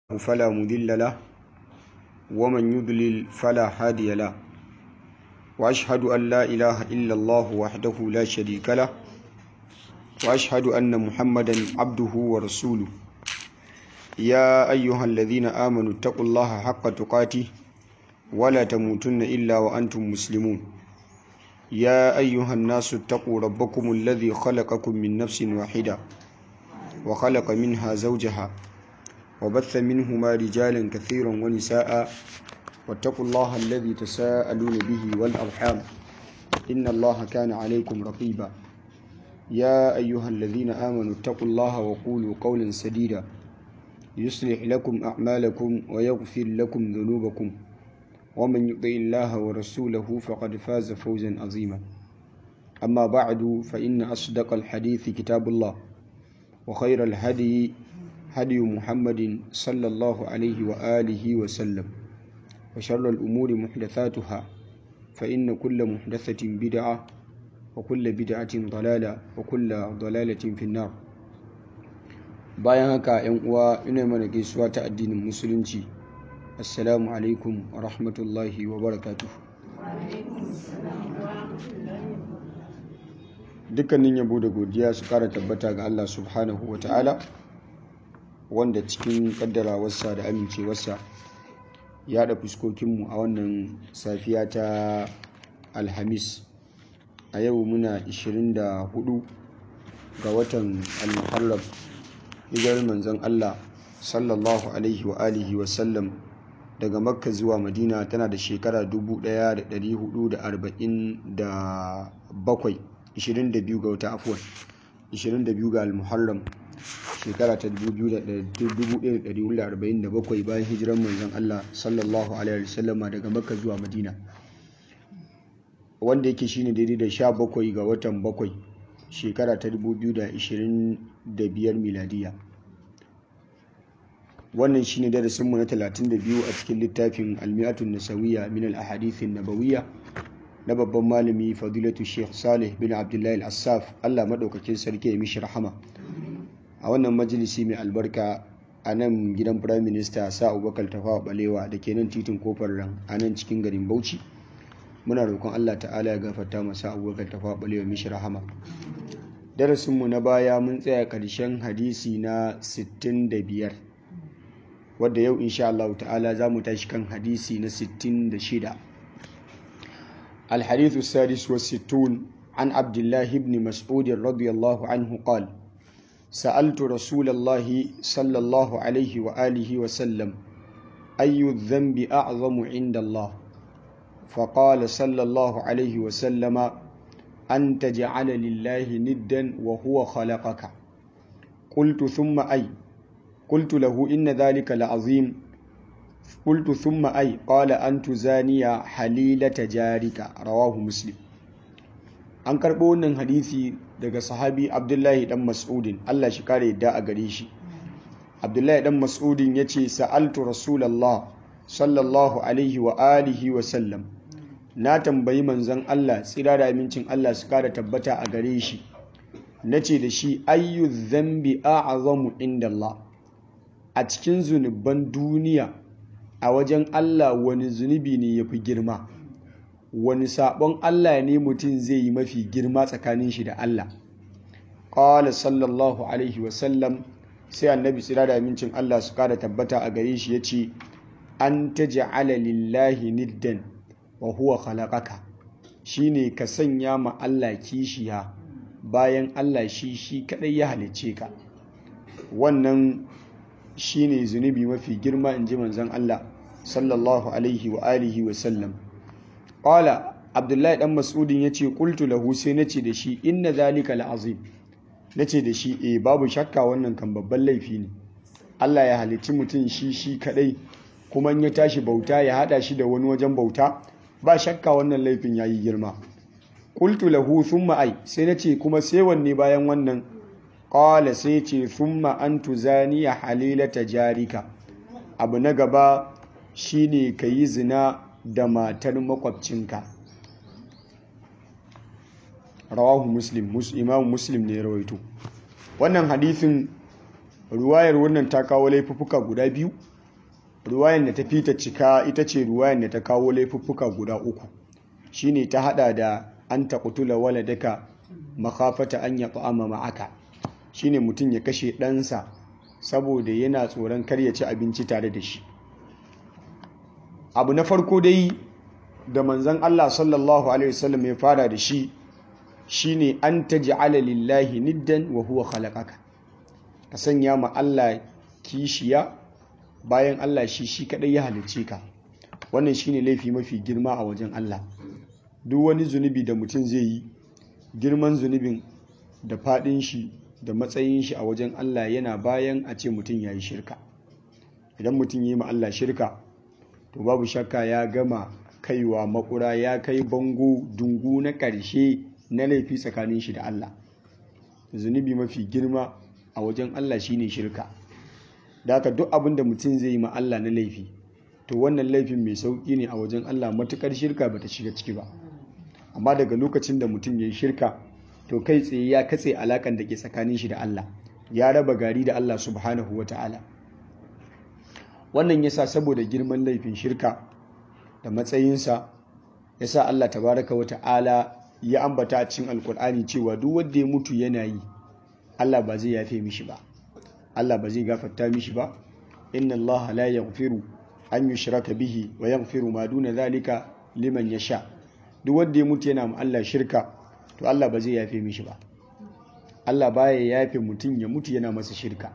فلا مضل له ومن يضلل فلا هادي له وأشهد أن لا إله إلا الله وحده لا شريك له وأشهد أن محمدا عبده ورسوله يا أيها الذين آمنوا اتقوا الله حق تقاته ولا تموتن إلا وأنتم مسلمون يا أيها الناس اتقوا ربكم الذي خلقكم من نفس واحدة وخلق منها زوجها وبث منهما رجالا كثيرا ونساء واتقوا الله الذي تساءلون به والأرحام إن الله كان عليكم رقيبا يا أيها الذين آمنوا اتقوا الله وقولوا قولا سديدا يصلح لكم أعمالكم ويغفر لكم ذنوبكم ومن يطع الله ورسوله فقد فاز فوزا عظيما أما بعد فإن أصدق الحديث كتاب الله وخير الهدي هدي محمد صلى الله عليه وآله وسلم وشر الأمور محدثاتها فإن كل محدثة بدعة وكل بدعة ضلالة وكل ضلالة في النار bayan haka yan uwa ina mana gaisuwa ta addinin musulunci assalamu alaikum wa rahmatullahi wa barakatuh dukkanin yabo da godiya su kara tabbata ga Allah subhanahu wa ta'ala wanda cikin kaddarawarsa da amincewarsa ya da fuskokinmu a wannan safiya ta alhamis a yau muna 24 ga watan al-muharram hijirar manzon Allah sallallahu alaihi wa alihi wa sallam daga makka zuwa madina tana da shekara 1447 22 ga wata afuwan 22 ga al-muharram shekara ta 1447 bayan hijirar manzon Allah sallallahu alaihi wa sallama daga makka zuwa madina wanda yake shine daidai da 17 ga watan bakwai shekara ta 2025 miladiya wannan shine darasinmu na 32 a cikin littafin almiyatun nasawiya min al-ahadithin nabawiyya na babban malami fadilatu sheikh salih bin abdullahi al-assaf allah maɗaukakin sarki ya mishi rahama a wannan majalisi mai albarka a nan gidan prime minister sa abubakar tafawa balewa da ke nan titin kofar ran a nan cikin garin bauchi muna roƙon allah ta'ala ya gafarta masa abubakar tafawa balewa mishi rahama darasinmu na baya mun tsaya ƙarshen hadisi na 65 wadda yau insha Allah ta'ala za mu tashi kan hadisi na 66 الحديث السادس والستون عن عبد الله بن مسعود رضي الله عنه قال سألت رسول الله صلى الله عليه وآله وسلم أي الذنب أعظم عند الله فقال صلى الله عليه وسلم أن تجعل لله ندا وهو خلقك قلت ثم أي قلت له إن ذلك لعظيم قلت ثم أي قال أن تزاني حليلة جارك رواه مسلم an karɓo wannan hadisi daga sahabi abdullahi dan mas'udin allah shi kare yadda a gare shi abdullahi dan mas'udin ya ce sa'altu rasulallah sallallahu alaihi wa alihi wa sallam na tambayi manzon allah tsira da amincin allah su kara tabbata a gare shi na ce da shi ayyu zambi a'azamu inda allah a cikin zunuban duniya a wajen Allah wani zunubi ne ya fi girma wani sabon Allah ne mutum zai yi mafi girma tsakanin shi da Allah ƙawala sallallahu alaihi wasallam sai annabi tsira da amincin Allah su kada tabbata a gare shi ya ce an ta ja'ala lillahi niddan wa huwa khalaqaka shine ka sanya ma Allah kishiya bayan Allah shi shi kadai ya halicce ka wannan shine zunubi mafi girma in ji manzon Allah sallallahu alaihi wa alihi wa sallam qala abdullahi dan mas'udin yace qultu lahu sai nace da shi inna zalika la'azim nace da shi eh babu shakka wannan kan babban laifi ne Allah ya halicci mutum shi shi kadai kuma in ya tashi bauta ya hada shi da wani wajen bauta ba shakka wannan laifin yayi girma qultu lahu thumma ai sai nace kuma sai wanne bayan wannan ƙwala sai ce thumma an tuzaniya halilata jarika abu na gaba shine ka yi zina da matar makwabcinka rawahu muslim imam muslim ne rawaito wannan hadithin ruwayar wannan ta kawo laifuffuka guda biyu ruwayan da ta fita cika ita ce ruwayan da ta kawo laifuffuka guda uku shine ta hada da an taqtula waladaka makhafata an yat'ama ma'aka shine mutum ya kashe ɗansa saboda yana tsoron kar ya ci abinci tare da shi abu na farko dai da manzon Allah sallallahu alaihi wasallam ya fara da shi shine an taj'ala lillahi niddan wa huwa khalaqaka ka sanya ma Allah kishiya bayan Allah shi shi kadai ya halicce ka wannan shine laifi mafi girma a wajen Allah duk wani zunubi da mutum zai yi girman zunubin da fadin shi da matsayin shi a wajen Allah yana bayan a ce mutum ya yi shirka idan mutum ya yi ma Allah shirka to babu shakka ya gama kaiwa makura ya kai bango dungu na ƙarshe na laifi tsakanin shi da Allah zunubi mafi girma a wajen Allah shine shirka da haka duk abin da mutum zai yi ma Allah na laifi to wannan laifin mai sauƙi ne a wajen Allah matukar shirka bata shiga ciki ba amma daga lokacin da mutum ya yi shirka to kai tsaye ya katse alakan da ke tsakanin shi da Allah ya raba gari da Allah subhanahu wa ta'ala wannan yasa saboda girman laifin shirka da matsayinsa yasa Allah tabaraka wa ta'ala ya ambata a cikin alkur'ani cewa duk wanda ya mutu yana yi Allah ba zai yafe mishi ba Allah ba zai gafarta mishi ba inna Allah la yaghfiru an yushraka bihi wa yaghfiru ma duna zalika liman yasha duk wanda ya mutu yana ma Allah shirka to Allah ba zai yafe mishi ba Allah baya yafe mutum ya mutu yana masa shirka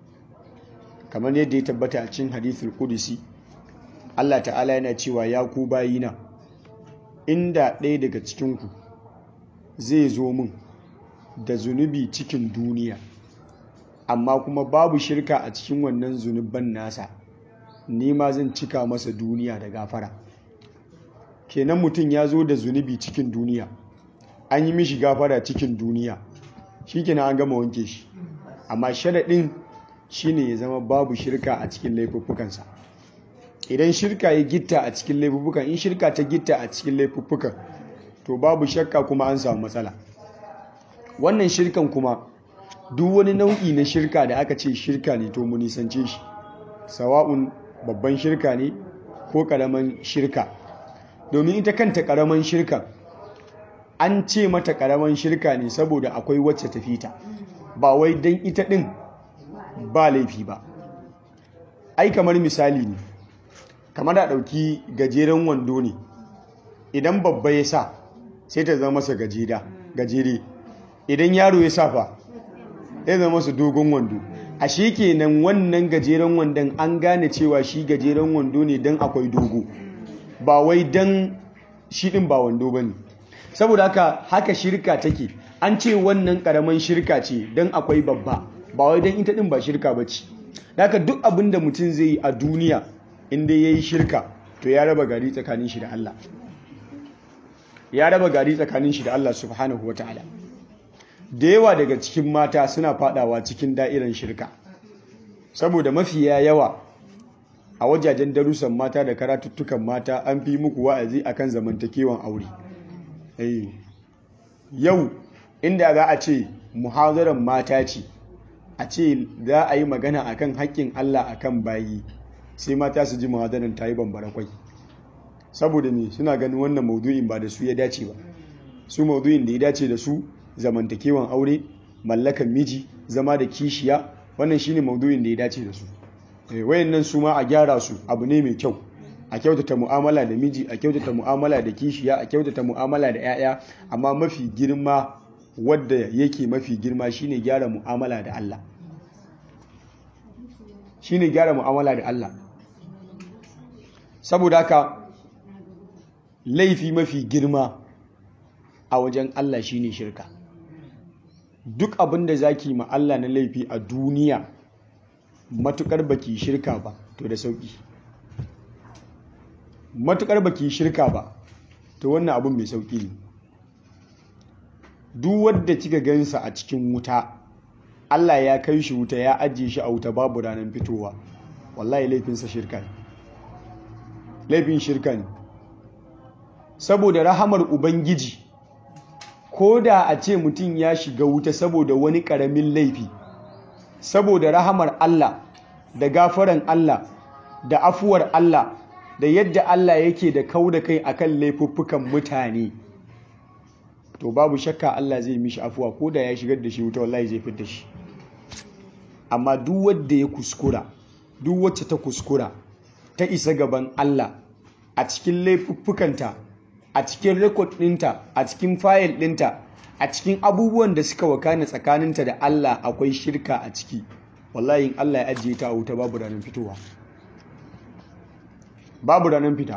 kamar yadda ya tabbata a cikin hadithul qudsi Allah ta'ala yana cewa ya ku bayina inda ɗaya daga cikinku zai zo min da zunubi cikin duniya amma kuma babu shirka a cikin wannan zunuban nasa ni ma zan cika masa duniya da gafara kenan mutum ya zo da zunubi cikin duniya an yi mishi gafara cikin duniya shi kenan an gama wanke shi amma sharaɗin shine ya zama babu shirka a cikin laifuffukansa idan shirka ya gitta a cikin laifuffukan in shirka ta gitta a cikin laifuffukan to babu shakka kuma an samu matsala wannan shirkan kuma duk wani nau'i na shirka da aka ce shirka ne to mu nisance shi sawa'un babban shirka ne ko karaman shirka domin ita kanta karaman shirka an ce mata karaman shirka ne saboda akwai wacce ta fita ba wai don ita ɗin ba laifi ba ai kamar misali ne kamar da ɗauki gajeren wando ne idan babba ya sa sai ta zama masa gajere idan yaro ya sa fa ya zama masa dogon wando a shi kenan wannan gajeren wandon an gane cewa shi gajeren wando ne don akwai dogo ba wai don shi ɗin ba wando ba ne saboda haka haka shirka take an ce wannan ƙaramin shirka ce don akwai babba ba wai don ita ɗin ba shirka ba ce haka duk abin da mutum zai yi a duniya inda ya yi shirka to ya raba gari tsakanin shi da Allah ya raba gari tsakanin shi da Allah subhanahu wa ta'ala da yawa daga cikin mata suna fadawa cikin da'iran shirka saboda mafiya yawa a wajajen darussan mata da karatuttukan mata an fi muku wa'azi akan zamantakewan aure yau inda za a ce muhazaran mata ce a ce za a yi magana akan haƙƙin Allah akan bayi sai mata su ji muhazaran ta yi bambara kwai saboda me suna ganin wannan maudu'in ba da su ya dace ba su maudu'in da ya dace da su zamantakewan aure mallakan miji zama da kishiya wannan shine maudu'in da ya dace da su wayannan su ma a gyara su abu ne mai kyau a kyautata mu'amala da miji a kyautata mu'amala da kishiya a kyautata mu'amala da 'ya'ya amma mafi girma wadda yake mafi girma shine gyara mu'amala da Allah shine gyara mu'amala da Allah saboda haka laifi mafi girma a wajen Allah shine shirka duk abin da zaki ma Allah na laifi a duniya matukar baki shirka ba to da sauki matukar baki shirka ba to wannan abin mai sauki ne duk wadda kika gansa a cikin wuta Allah ya kai shi wuta ya ajiye shi a wuta babu ranar fitowa wallahi laifinsa shirka ne laifin shirka ne saboda rahamar ubangiji ko da a ce mutum ya shiga wuta saboda wani ƙaramin laifi saboda rahamar Allah da gafaran Allah da afuwar Allah da yadda Allah yake da kau da kai akan laifuffukan mutane to babu shakka Allah zai mishi afuwa ko da ya shigar da shi wuta wallahi zai fitar da shi amma duk wanda ya kuskura duk wacce ta kuskura ta isa gaban Allah a cikin laifuffukanta a cikin rekod ɗinta a cikin fayil ɗinta a cikin abubuwan da suka wakana tsakaninta da Allah akwai shirka a ciki wallahi in Allah ya ajiye ta a wuta babu ranar fitowa babu ranar fita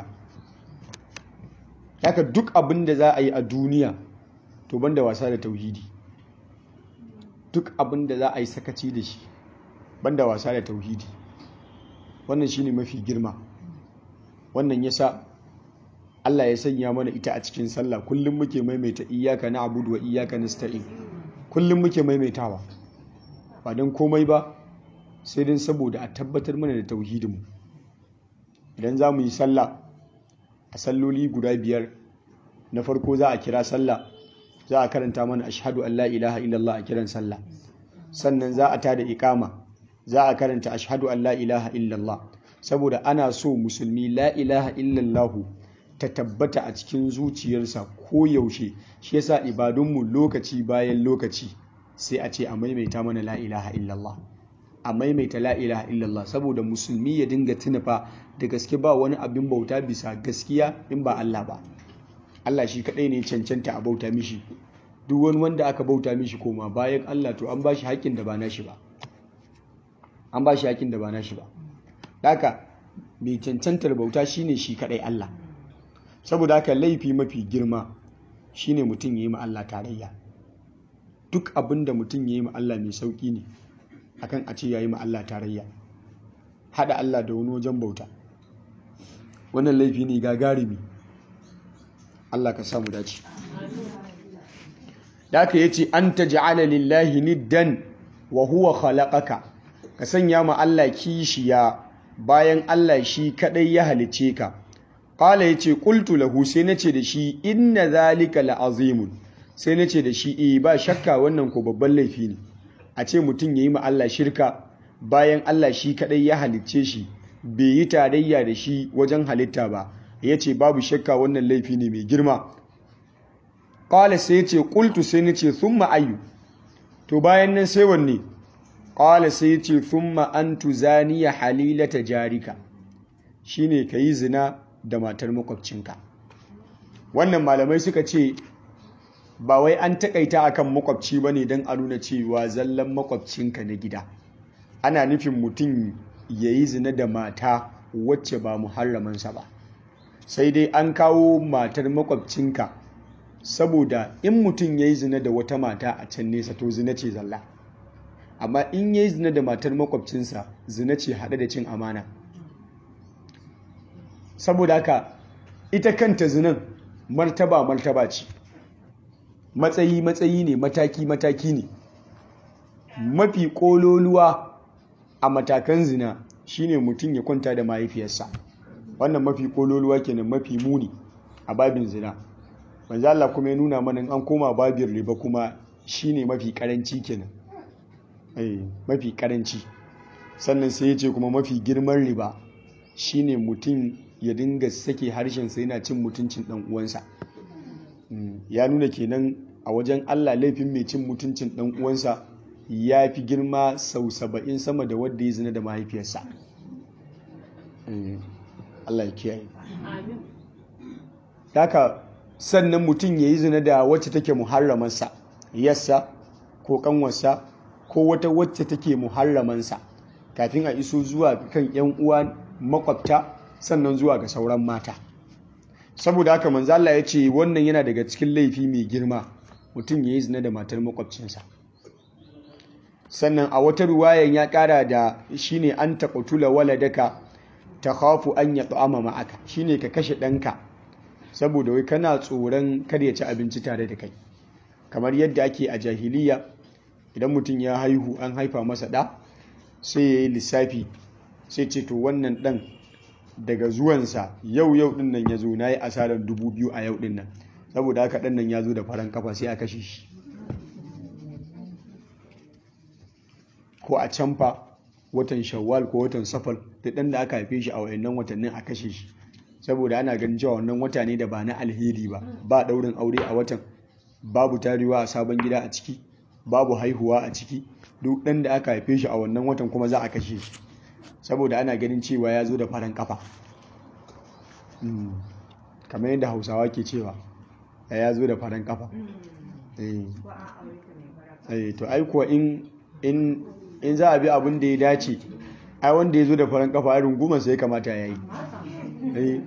haka duk abin da za a yi a duniya to banda wasa da tauhidi duk abin da za a yi sakaci da shi banda wasa da tauhidi wannan shine mafi girma wannan yasa Allah ya sanya mana ita a cikin sallah kullum muke maimaita iyyaka na'budu wa iyyaka nasta'in kullum muke maimaitawa ba don komai ba sai don saboda a tabbatar mana da tauhidinmu idan za mu yi sallah a salloli guda biyar na farko za a kira sallah za a karanta mana ashhadu an la ilaha illallah a kiran sallah sannan za a tada ikama za a karanta ashhadu an la ilaha illallah saboda ana so musulmi la ilaha illallahu ta tabbata a cikin zuciyarsa ko yaushe shi yasa ibadunmu lokaci bayan lokaci sai a ce a maimaita mana la ilaha illallah a maimaita la ilaha illallah saboda musulmi ya dinga tunafa da gaske ba wani abin bauta bisa gaskiya in ba Allah ba Allah shi kadai ne cancanta a bauta mishi duk wani wanda aka bauta mishi koma bayan Allah to an bashi haƙƙin da ba nashi ba an bashi haƙƙin da ba nashi ba haka mai cancantar bauta shine shi kadai Allah saboda haka laifi mafi girma shine mutum ya yi ma Allah tarayya duk abin da mutum ya yi ma Allah mai sauƙi ne akan a ce ya yi ma Allah tarayya haɗa Allah da wani wajen bauta wannan laifi ne gagarumi Allah ka samu dace da aka yace an taj'ala lillahi niddan wa huwa khalaqaka ka sanya ma Allah kishiya bayan Allah shi kadai ya halice ka qala yace qultu lahu sai nace da shi inna zalika la'azimun sai nace da shi eh ba shakka wannan ko babban laifi ne a ce mutum yayi ma Allah shirka bayan Allah shi kadai ya halicce shi bai yi tarayya da shi wajen halitta ba yace babu shakka wannan laifi ne mai girma qala sai yace qultu sai nace thumma ayyu to bayan nan sai wanne qala sai yace thumma antu zaniya halilata jarika shine kayi zina da matar makwabcinka wannan malamai suka ce ba wai an takaita akan makwabci bane don a nuna cewa zallan makwabcinka na gida ana nufin mutum ya yi zina da mata wacce ba muharramansa ba sai dai an kawo matar makwabcinka saboda in mutum ya yi zina da wata mata a can nesa to zina ce zalla amma in ya yi zina da matar makwabcinsa zina ce haɗe da cin amana saboda haka ita kanta zinan martaba martaba ce matsayi matsayi ne mataki mataki ne mafi kololuwa a matakan zina shine mutum ya kwanta da mahaifiyarsa wannan mafi kololuwa kenan mafi muni a babin zina manzo Allah kuma ya nuna mana an koma babin riba kuma shine mafi karanci kenan eh mafi karanci sannan sai ya ce kuma mafi girman riba shine mutum ya dinga sake harshen sa yana cin mutuncin dan uwansa ya nuna kenan a wajen Allah laifin mai cin mutuncin dan uwansa ya fi girma sau saba'in sama da wadda ya zina da mahaifiyarsa Allah ya kiyaye Daka sannan mutum ya yi zina da wacce take muharramansa yassa ko kanwarsa ko wata wacce take muharramansa kafin a iso zuwa kan 'yan uwa makwabta sannan zuwa ga sauran mata saboda haka manzala ya ce wannan yana daga cikin laifi mai girma mutum ya yi zina da matar makwabcinsa sannan a wata ruwayan ya kara da shine an taqtula waladaka takhafu an yat'ama ma'aka shine ka kashe ɗanka saboda wai kana tsoron kar ya ci abinci tare da kai kamar yadda ake a jahiliya idan mutum ya haihu an haifa masa ɗa sai ya yi lissafi sai ce to wannan ɗan daga zuwansa yau yau ɗin nan ya zo na yi asarar dubu biyu a yau ɗin nan saboda haka ɗan nan ya zo da faran kafa sai a kashe shi ko a canfa watan shawwal ko watan safar da ɗan da aka haife shi a wayannan watannin a kashe shi saboda ana ganin cewa wannan wata ne da ba na alheri ba ba ɗaurin aure a watan babu tarewa a sabon gida a ciki babu haihuwa a ciki duk ɗan da aka haife shi a wannan watan kuma za a kashe shi saboda ana ganin cewa ya zo da faran kafa kamar yadda hausawa ke cewa ya zo da faran kafa to ai kuwa in za a bi abin da ya dace ai wanda ya zo da faran kafa a rungumar sai kamata ya yi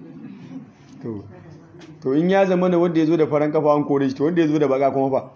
to in ya zama da wanda ya zo da faran kafa an kore shi to wanda ya zo da baka kuma fa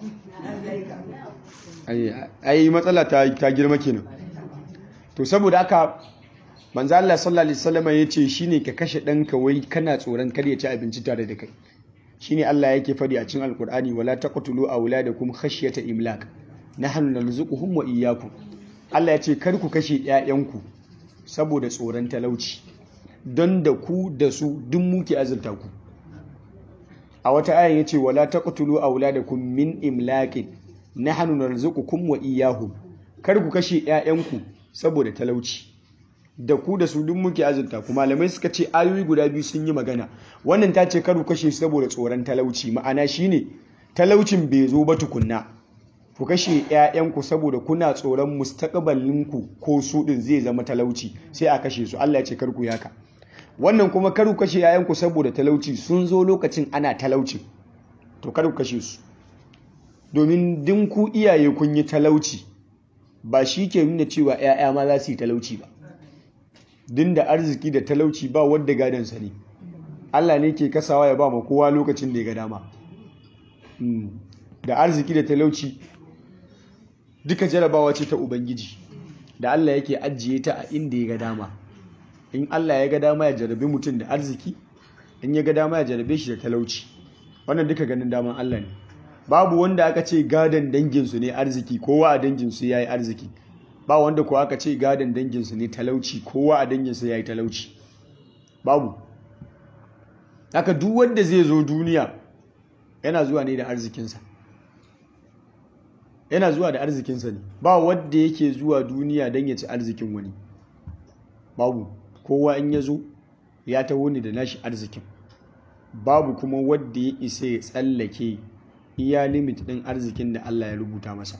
ai matsala ta girma kenan to saboda aka manzo Allah sallallahu alaihi wasallam yace shine ka kashe danka wai kana tsoron kar ya ci abinci tare da kai shine Allah yake fadi a cikin alkur'ani wala taqtulu auladakum khashyata imlak nahnu narzuquhum wa iyyakum Allah yace kar ku kashe ƴaƴanku saboda tsoron talauci don da ku da su duk muke azurta ku a wata ayan yace wala taqtulu auladakum min imlakin nahnu narzuqukum wa iyyahum kar ku kashe ƴaƴanku saboda talauci da ku da su duk muke azurta ku malamai suka ce ayoyi guda biyu sun yi magana wannan ta ce karu kashe saboda tsoron talauci ma'ana shine talaucin bai zo ba tukunna ku kashe ƴaƴanku saboda kuna tsoron mustaqbalinku ko su din zai zama talauci sai a kashe su Allah ya ce karku yaka wannan kuma karu kashe ƴaƴanku saboda talauci sun zo lokacin ana talauci to karu kashe su domin din ku iyaye kun yi talauci ba shi ke nuna cewa ƴaƴa ma za su yi talauci ba din da arziki da talauci ba wadda gadansa ne Allah ne ke kasawa ya ba ma kowa lokacin da ya ga dama da arziki da talauci duka jarabawa ce ta ubangiji da Allah yake ajiye ta a inda ya ga dama in Allah ya ga dama ya jarabe mutum da arziki in ya ga dama ya jarabe shi da talauci wannan duka ganin daman Allah ne babu wanda aka ce gadon danginsu ne arziki kowa a danginsu ya yi arziki ba wanda ko aka ce gadon danginsu ne talauci kowa a danginsu ya yi talauci babu haka duk wanda zai zo duniya yana zuwa ne da arzikinsa yana zuwa da arzikinsa ne ba wanda yake zuwa duniya don ya ci arzikin wani babu kowa in ya zo ya taho ne da nashi arzikin babu kuma wadda ya isa ya tsallake iya limit ɗin arzikin da Allah ya rubuta masa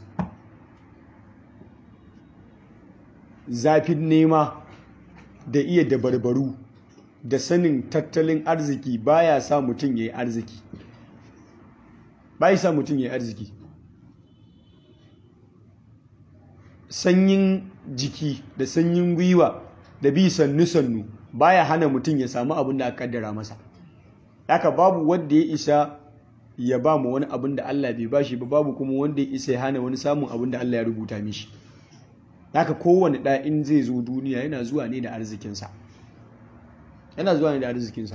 zafin nema da iya dabarbaru da sanin tattalin arziki baya sa mutum ya yi arziki bai sa mutum ya yi arziki sanyin jiki da sanyin gwiwa da bi sannu-sannu baya hana mutum ya samu abin da aka kaddara masa haka babu wanda ya isa ya ba mu wani abin da Allah bai bashi ba babu kuma wanda ya isa ya hana wani samun abin da Allah ya rubuta mishi haka kowane ɗa in zai zo duniya yana zuwa ne da arzikinsa yana zuwa ne da arzikinsa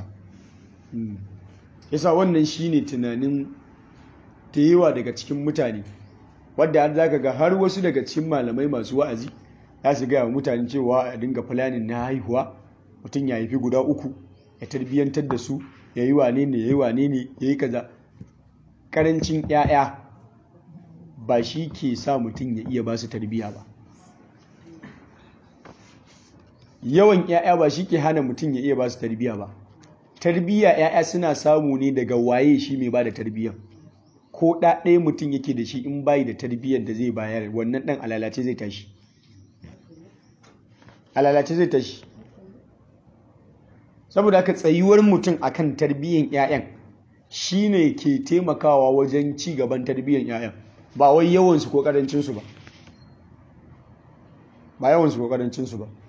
yasa wannan shine tunanin ta yawa daga cikin mutane wadda har zaka ga har wasu daga cikin malamai masu wa'azi za su gaya wa mutane cewa a dinga fulanin na haihuwa mutum ya haifi guda uku ya tarbiyyantar da su ya yi wane ne ya yi wane ne ya yi kaza karancin 'ya'ya ba shi ke sa mutum ya iya ba su tarbiyya ba yawan 'ya'ya ba shi ke hana mutum ya iya ba su tarbiyya ba tarbiyya 'ya'ya suna samu ne daga waye shi mai ba da tarbiyya ko ɗa ɗaya mutum yake da shi in bayi da tarbiyyar da zai bayar wannan ɗan alalace zai tashi alalace zai tashi saboda haka tsayuwar mutum akan tarbiyyar 'ya'yan shine ke taimakawa wajen ci gaban tarbiyyar 'ya'yan ba wai yawansu ko karancinsu ba ba yawansu ko karancinsu ba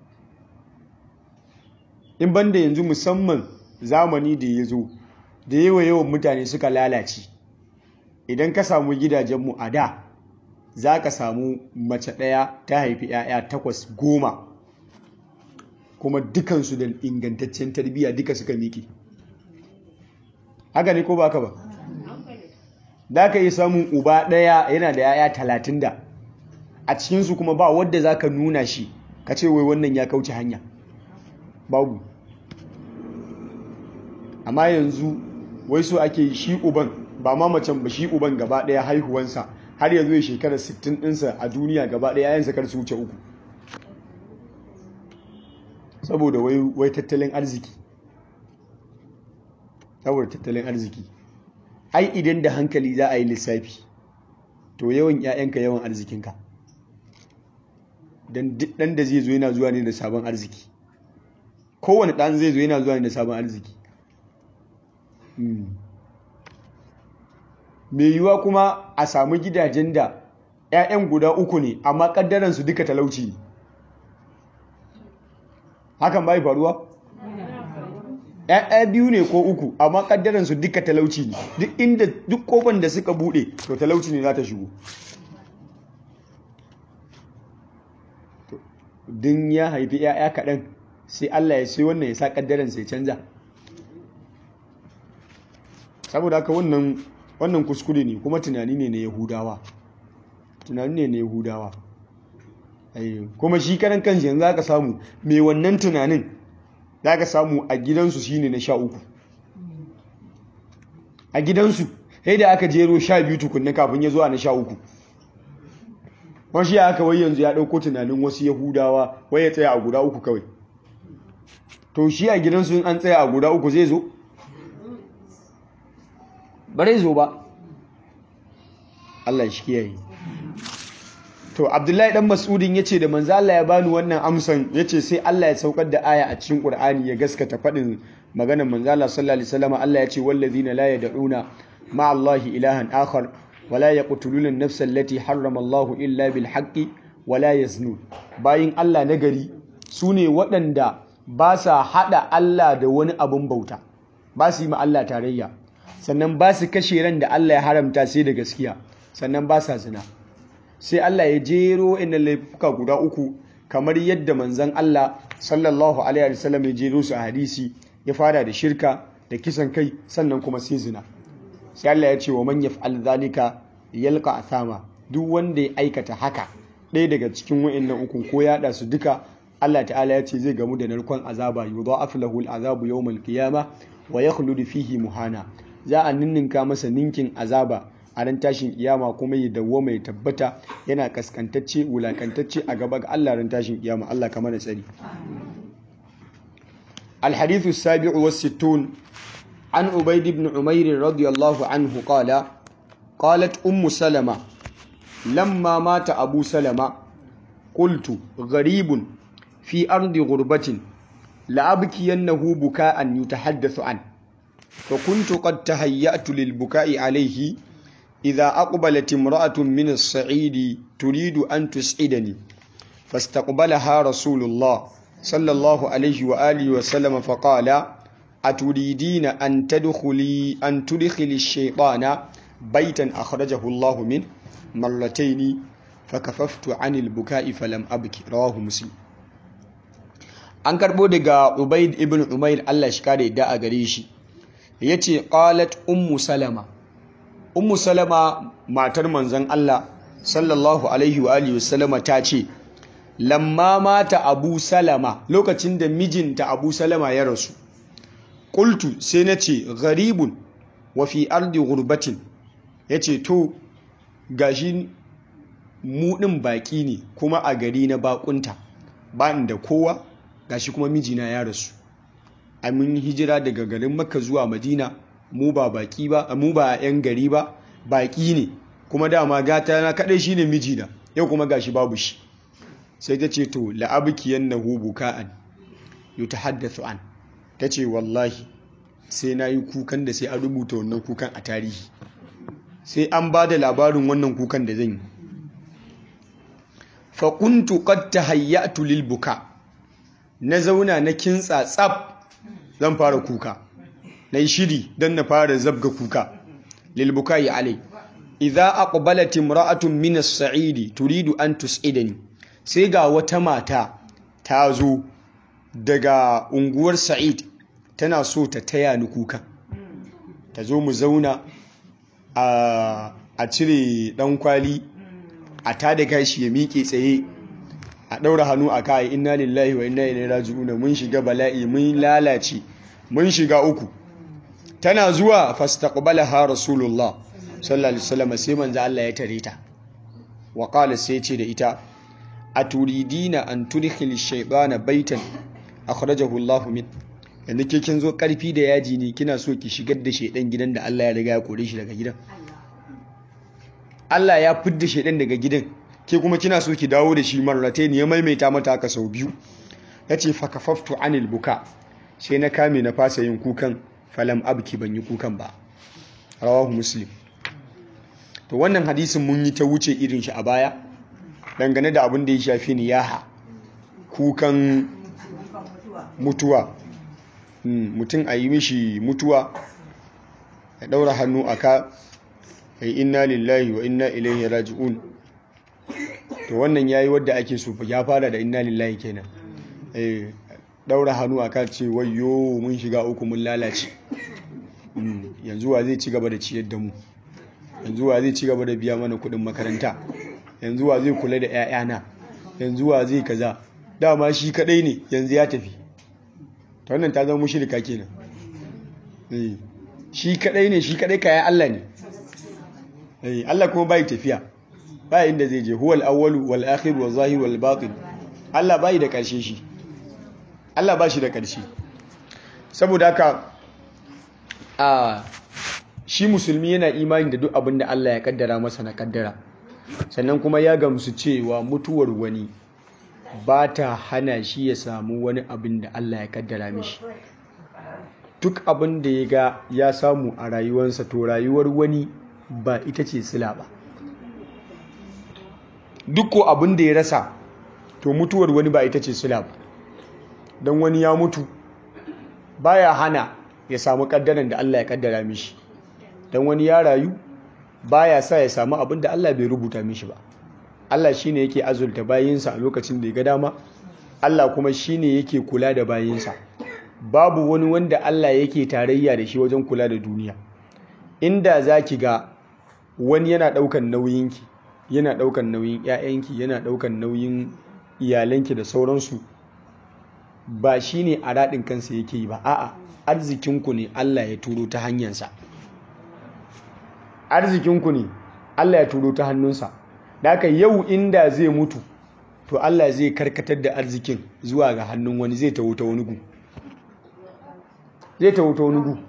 in banda yanzu musamman zamani da ya zo da yawa yawan mutane suka lalace idan ka samu gidajenmu a da za ka samu mace ɗaya ta haifi 'ya'ya takwas goma kuma dukansu da ingantaccen tarbiyya duka suka miƙe haka ne ko ba ka ba da ka yi samun uba ɗaya yana da 'ya'ya talatin da a cikinsu kuma ba wadda za ka nuna shi ka ce wai wannan ya kauce hanya babu amma yanzu wai so ake shi uban ba ma macen ba shi uban gaba ɗaya haihuwansa har yanzu ya shekarar 60 ɗinsa a duniya gaba ɗaya yayin kar su wuce uku saboda wai tattalin arziki saboda tattalin arziki ai idan da hankali za a yi lissafi to yawan 'ya'yanka yawan arzikinka don duk ɗan da zai zo yana zuwa ne da sabon arziki kowane ɗan zai zo yana zuwa ne da sabon arziki mai yiwuwa kuma a samu gidajen da 'ya'yan guda uku ne amma ƙaddaransu duka talauci ne hakan bai faruwa? ‘ya'ya biyu ne ko uku amma ƙaddaransu duka talauci ne duk inda duk kofan da suka buɗe to talauci ne za ta shigo din ya haifi ‘ya'ya kaɗan sai Allah ya sai wannan ya sa ƙaddaransa ya canza saboda haka wannan wannan kuskure ne kuma tunani ne na yahudawa tunani ne na yahudawa kuma shi karan kanshi yanzu za ka samu mai wannan tunanin za ka samu a gidansu shi ne na sha uku a gidansu sai da aka jero sha biyu tukunna kafin ya zuwa na sha uku wani shi aka wai yanzu ya ɗauko tunanin wasu yahudawa wai ya tsaya a guda uku kawai to shi a gidansu an tsaya a guda uku zai zo ba zai zo ba Allah shi kiyaye to abdullahi dan mas'udin yace da manzo Allah ya bani wannan amsan yace sai Allah ya saukar da aya a cikin qur'ani ya gaskata fadin maganar manzo Allah sallallahu alaihi wasallam Allah yace wallazina la yad'una ma'a Allahi ilahan akhar wala yaqtuluna an-nafsa allati harrama Allahu illa bil haqqi wala yaznun bayin Allah nagari sune waɗanda ba sa hada Allah da wani abun bauta ba su yi ma Allah tarayya sannan ba su kashe ran da Allah ya haramta sai da gaskiya sannan ba sa zina sai Allah ya jero inda laifuka guda uku kamar yadda manzan Allah sallallahu alaihi wasallam ya jero su a hadisi ya fara da shirka da kisan kai sannan kuma sai zina sai Allah ya ce wa man yaf'al zalika yalqa athama duk wanda ya aikata haka ɗaya daga cikin wa'annan uku ko ya su duka Allah ta'ala ya ce zai gamu da narkon azaba yudha'afu lahu al'azabu yawmal qiyamah wa yakhlud fihi muhana za a ninninka masa ninkin azaba a ran tashin kiyama kuma ya dawo mai tabbata yana kaskantacce wulakantacce a gaba ga Allah ran tashin kiyama Allah kamar da tsari الحديث السابع والستون عن عبيد بن عمير رضي الله عنه قال قالت أم سلمة لما مات أبو سلمة قلت غريب في أرض غربة لأبكينه بكاء يتحدث عنه فكنت قد تهيأت للبكاء عليه إذا أقبلت امرأة من الصعيد تريد أن تسعدني فاستقبلها رسول الله صلى الله عليه وآله وسلم فقال أتريدين أن تدخلي أن تدخلي الشيطان بيتا أخرجه الله منه مرتين فكففت عن البكاء فلم أبكي رواه مسلم an karbo daga Ubaid ibn Umair Allah shi kare da a gare shi yace qalat ummu salama ummu salama matar manzon Allah sallallahu alaihi wa alihi wasallama ta ce lamma mata abu salama lokacin da mijinta abu salama ya rasu qultu sai nace gharibun wa fi ardi ghurbatin yace to gashi mu din baki ne kuma a gari na bakunta ba da kowa gashi kuma mijina ya rasu a mun hijira daga garin makka zuwa madina mu ba baki ba mu ba yan gari ba baki ne kuma dama gata na kadai shine mijina yau kuma gashi babu shi sai ta ce to la'abkiyannahu buka'an yutahaddathu an tace wallahi sai nayi kukan da sai an rubuta wannan kukan a tarihi sai an ba da labarin wannan kukan da zan yi fa kuntu qad tahayyatu lil buka na zauna na kintsa tsab zan fara kuka na yi shiri don na fara zabga kuka lilbuka yi alai idza aqbalat imra'atun min as-sa'idi turidu an tus'idani sai ga wata mata ta zo daga unguwar sa'id tana so ta taya ni kuka ta zo mu zauna a cire dan kwali a tada gashi ya miƙe tsaye a ɗaura hannu a kai inna lillahi wa inna ilaihi raji'un mun shiga bala'i mun lalace mun shiga uku tana zuwa fastaqbalaha rasulullah sallallahu alaihi wasallam sai manzo Allah ya tare ta wa qala sai ce da ita aturidina an tudkhil ash-shaytana baitan akhrajahu Allah min yanzu ke kin zo karfi da yaji ne kina so ki shigar da shedan gidan da Allah ya riga ya kore shi daga gidan Allah ya fidda shedan daga gidan ke kuma kina so ki dawo da shi marratayn ya maimaita mata haka sau biyu yace fa kafaftu anil buka sai na kame na fasa yin kukan falam abki ban yi kukan ba rawahu muslim to wannan hadisin mun yi ta wuce irin shi a baya dangane da abin da ya shafi niyaha kukan mutuwa mutum a yi mishi mutuwa ya daura hannu a ka ya inna lillahi wa inna ilaihi raji'un to wannan yayi wadda ake so ya fara da inna lillahi kenan eh daura hannu a ka ce wayyo mun shiga uku mun lalace yanzu wa zai ci gaba da ciyar da mu yanzu wa zai ci gaba da biya mana kudin makaranta yanzu wa zai kula da 'ya'yana yanzu wa zai kaza dama shi kadai ne yanzu ya tafi ta wannan ta zama mushrika kenan shi kadai ne shi kadai kayan Allah ne Allah kuma bai tafiya ba inda zai je huwal awwalu wal akhir wal zahir wal batin Allah bai da karshe shi Allah ba shi da karshe saboda haka a shi musulmi yana imani da duk abin da Allah ya kaddara masa na kaddara sannan kuma ya gamsu cewa mutuwar wani ba ta hana shi ya samu wani abin da Allah ya kaddara mishi duk abin da ya ga ya samu a rayuwarsa to rayuwar wani ba ita ce sila ba duk ko abin da ya rasa to mutuwar wani ba ita ce sila ba don wani ya mutu baya hana ya samu kaddaran da Allah ya kaddara mishi don wani ya rayu baya sa ya samu abin da Allah bai rubuta mishi ba Allah shine yake azulta bayinsa a lokacin da ya ga dama Allah kuma shine yake kula da bayinsa babu wani wanda Allah yake tarayya da shi wajen kula da duniya inda zaki ga wani yana daukan nauyinki yana daukan nauyin ƴaƴanki yana daukan nauyin iyalanki da sauransu ba shine a radin kansa yake yi ba a'a arzikinku ne Allah ya turo ta hanyarsa arzikinku ne Allah ya turo ta hannunsa da haka yau inda zai mutu to Allah zai karkatar da arzikin zuwa ga hannun wani zai tawo ta wani gu zai tawo ta wani gu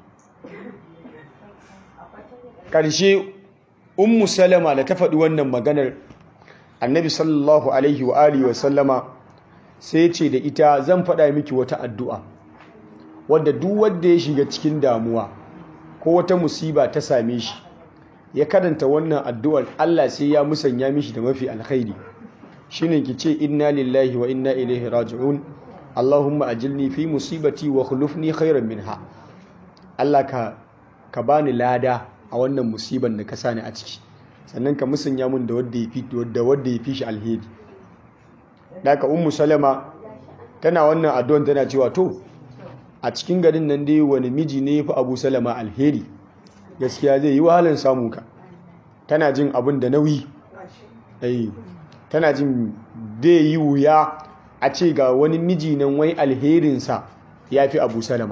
ƙarshe ummu salama da ta faɗi wannan maganar annabi sallallahu alaihi wa alihi wa sallama sai ce da ita zan faɗa miki wata addu'a wadda duk wanda ya shiga cikin damuwa ko wata musiba ta same shi ya karanta wannan addu'ar Allah sai ya musanya mishi da mafi alkhairi shine ki ce inna lillahi wa inna ilaihi raji'un Allahumma ajilni fi musibati wa khulufni khairan minha Allah ka ka bani lada a wannan musiban da ka sani a ciki sannan ka musanya mun da wanda yafi da wanda yafi shi alheri daga ummu salama tana wannan addu'ar tana cewa to a cikin garin nan dai wani miji ne yafi Abu Salama alheri gaskiya zai yi wahalar samu ka tana jin abin da nauyi eh tana jin zai yi wuya a ce ga wani miji nan wai alherinsa ya fi abu salama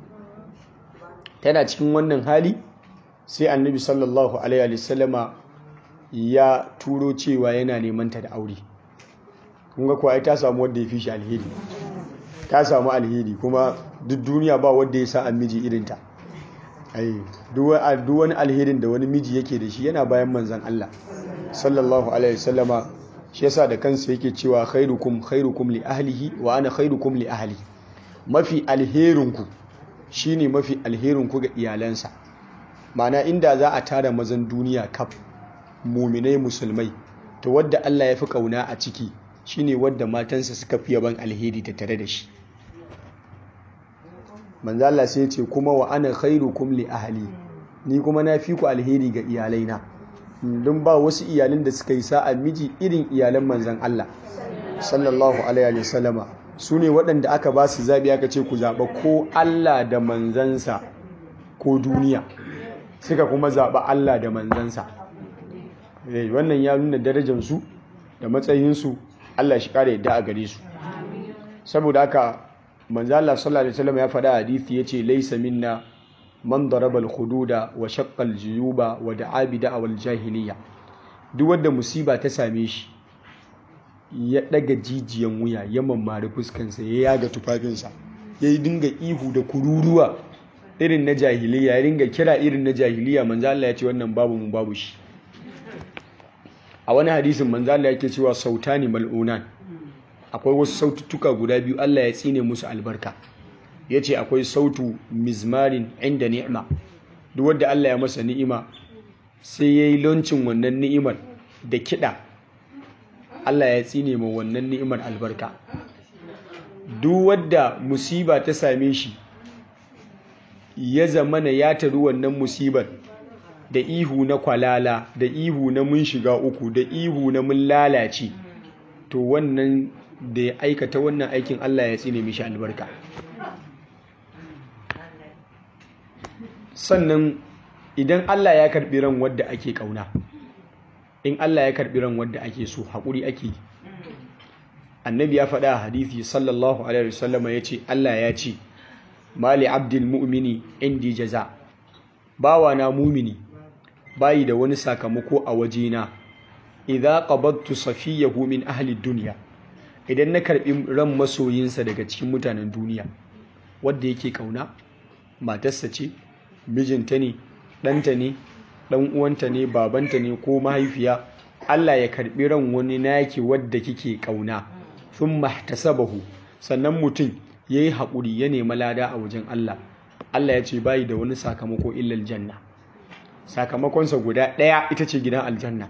tana cikin wannan hali sai annabi sallallahu alaihi wasallama ya turo cewa yana neman ta da aure kunga kuwa ta samu wadda ya fi shi alheri ta samu alheri kuma duk duniya ba wadda ya sa an miji irinta duk wani alherin da wani miji yake da shi yana bayan manzan Allah sallallahu alaihi wasallama shi yasa da kansa yake cewa khairukum khairukum li ahlihi wa ana khairukum li ahli mafi alherinku shine mafi alherinku ga iyalansa mana inda za a tara mazan duniya kaf muminai musulmai to wadda Allah ya fi kauna a ciki shine wadda matansa suka fi yaban alheri ta tare da shi manzo Allah sai ce kuma wa ana khairukum li ahli ni kuma na fi ku alheri ga iyalaina don ba wasu iyalin da suka yi sa'a miji irin iyalan manzon Allah sallallahu alaihi wa sallama su ne waɗanda aka ba su zabi aka ce ku zaɓa ko Allah da manzansa ko duniya suka kuma zaɓa Allah da manzansa wannan ya nuna darajarsu da matsayinsu Allah shi ƙara yadda a gare su saboda haka manzo Allah sallallahu alaihi wasallam ya faɗa hadisi yace laysa minna man daraba al-hududa wa shaqqa al-juyuba wa da'a bi da'wal jahiliya duk wanda musiba ta same shi ya ɗaga jijiyan wuya ya mammari fuskansa ya yaga tufafinsa ya yi dinga ihu da kururuwa irin na jahiliya ya dinga kira irin na jahiliya manzo Allah ya ce wannan babu mu babu shi a wani hadisin manzo Allah yake cewa sautani mal'unan akwai wasu saututtuka guda biyu Allah ya tsine musu albarka yace akwai sautu mizmarin inda ni'ima duk wanda Allah ya masa ni'ima sai yayi launcin wannan ni'imar da kiɗa Allah ya tsine ma wannan ni'imar albarka duk wadda musiba ta same shi ya zamana ya taru wannan musibar da ihu na kwalala da ihu na mun shiga uku da ihu na mun lalace to wannan da ya aikata wannan aikin Allah ya tsine mishi albarka sannan idan Allah ya karbi ran wadda ake kauna in Allah ya karbi ran wadda ake so haƙuri ake yi annabi ya faɗa a hadithi sallallahu alaihi wasallama ya ce Allah ya ce mali abdul mu'mini indi jaza bawa na mumini bayi da wani sakamako a wajena idza qabattu safiyahu min ahli dunya idan na karbi ran masoyinsa daga cikin mutanen duniya wanda yake kauna matarsa ce mijinta ne ɗanta ne ɗan uwanta ne babanta ne ko mahaifiya Allah ya karbi ran wani naki wadda kike kauna thumma ihtasabahu sannan mutum yayi haƙuri ya nemi lada a wajen Allah Allah ya ce bayi da wani sakamako illal janna sakamakonsa guda ɗaya ita ce gidan aljanna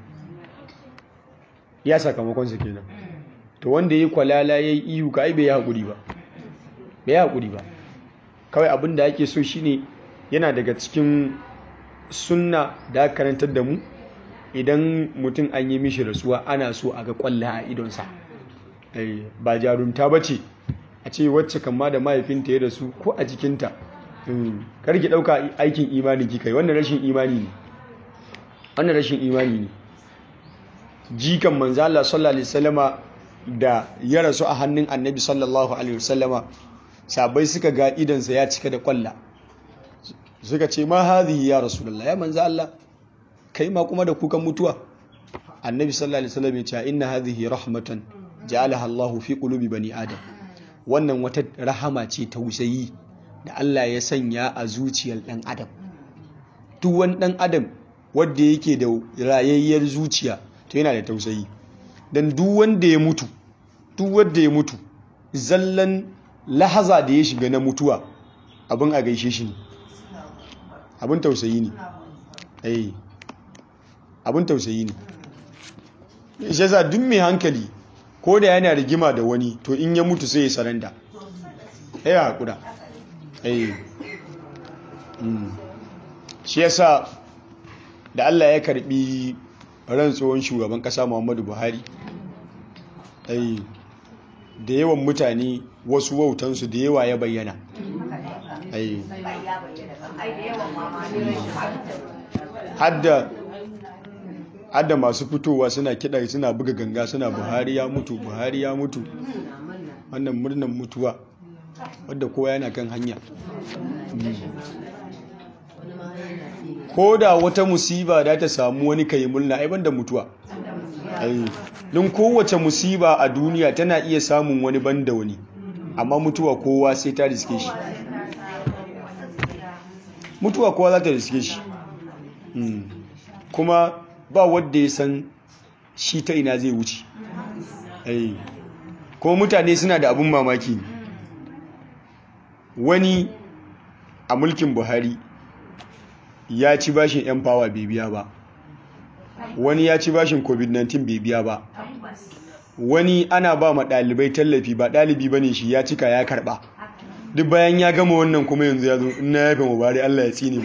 ya sakamakonsa kenan to wanda yayi kwalala yayi ihu ka ai bai haƙuri ba bai haƙuri ba kawai abin da ake so shine yana daga cikin sunna da aka karantar da mu idan mutum an yi mishi rasuwa ana so a ga kwalla a idonsa ba jarumta ba ce a ce wacce kama da mahaifinta ya rasu ko a jikinta karki ɗauka aikin imani kika yi wannan rashin imani ne wannan rashin imani ne jikan manzo Allah sallallahu alaihi wasallama da ya rasu a hannun annabi sallallahu alaihi wasallama sabai suka ga idansa ya cika da kwalla suka ce ma hadhihi ya rasulullah ya manzo Allah kai ma kuma da kukan mutuwa annabi sallallahu alaihi wasallam ya ce inna hadhihi rahmatan ja'alaha Allahu fi qulubi bani adam wannan wata rahama ce tausayi da Allah ya sanya a zuciyar dan adam duk wani dan adam wanda yake da rayayyar zuciya to yana da tausayi dan duk wanda ya mutu duk wanda ya mutu zallan lahaza da ya shiga na mutuwa abin a gaishe shi ne abin tausayi ne eh abin tausayi ne shi yasa duk mai hankali ko da yana rigima da wani to in ya mutu sai ya saranda ya haƙura eh shi yasa da Allah ya karbi ran tsohon shugaban kasa Muhammadu Buhari eh da yawan mutane wasu wautansu da yawa ya bayyana eh hadda hadda masu fitowa suna kiɗa suna buga ganga suna buhari ya mutu buhari ya mutu wannan murnan mutuwa wadda kowa yana kan hanya ko da wata musiba da ta samu wani kai murna ai banda mutuwa don kowace musiba a duniya tana iya samun wani banda wani amma mutuwa kowa sai ta riske shi mutuwa kowa za ta riske shi kuma ba wadda ya san shi ta ina zai wuce kuma mutane suna da abin mamaki wani a mulkin buhari ya ci bashin 'yan fawa bai biya ba wani ya ci bashin covid-19 bai biya ba wani ana ba ma ɗalibai tallafi ba ɗalibi ba ne shi ya cika ya karɓa duk bayan ya gama wannan kuma yanzu ya zo ina ya fi mubari allah ya tsini mu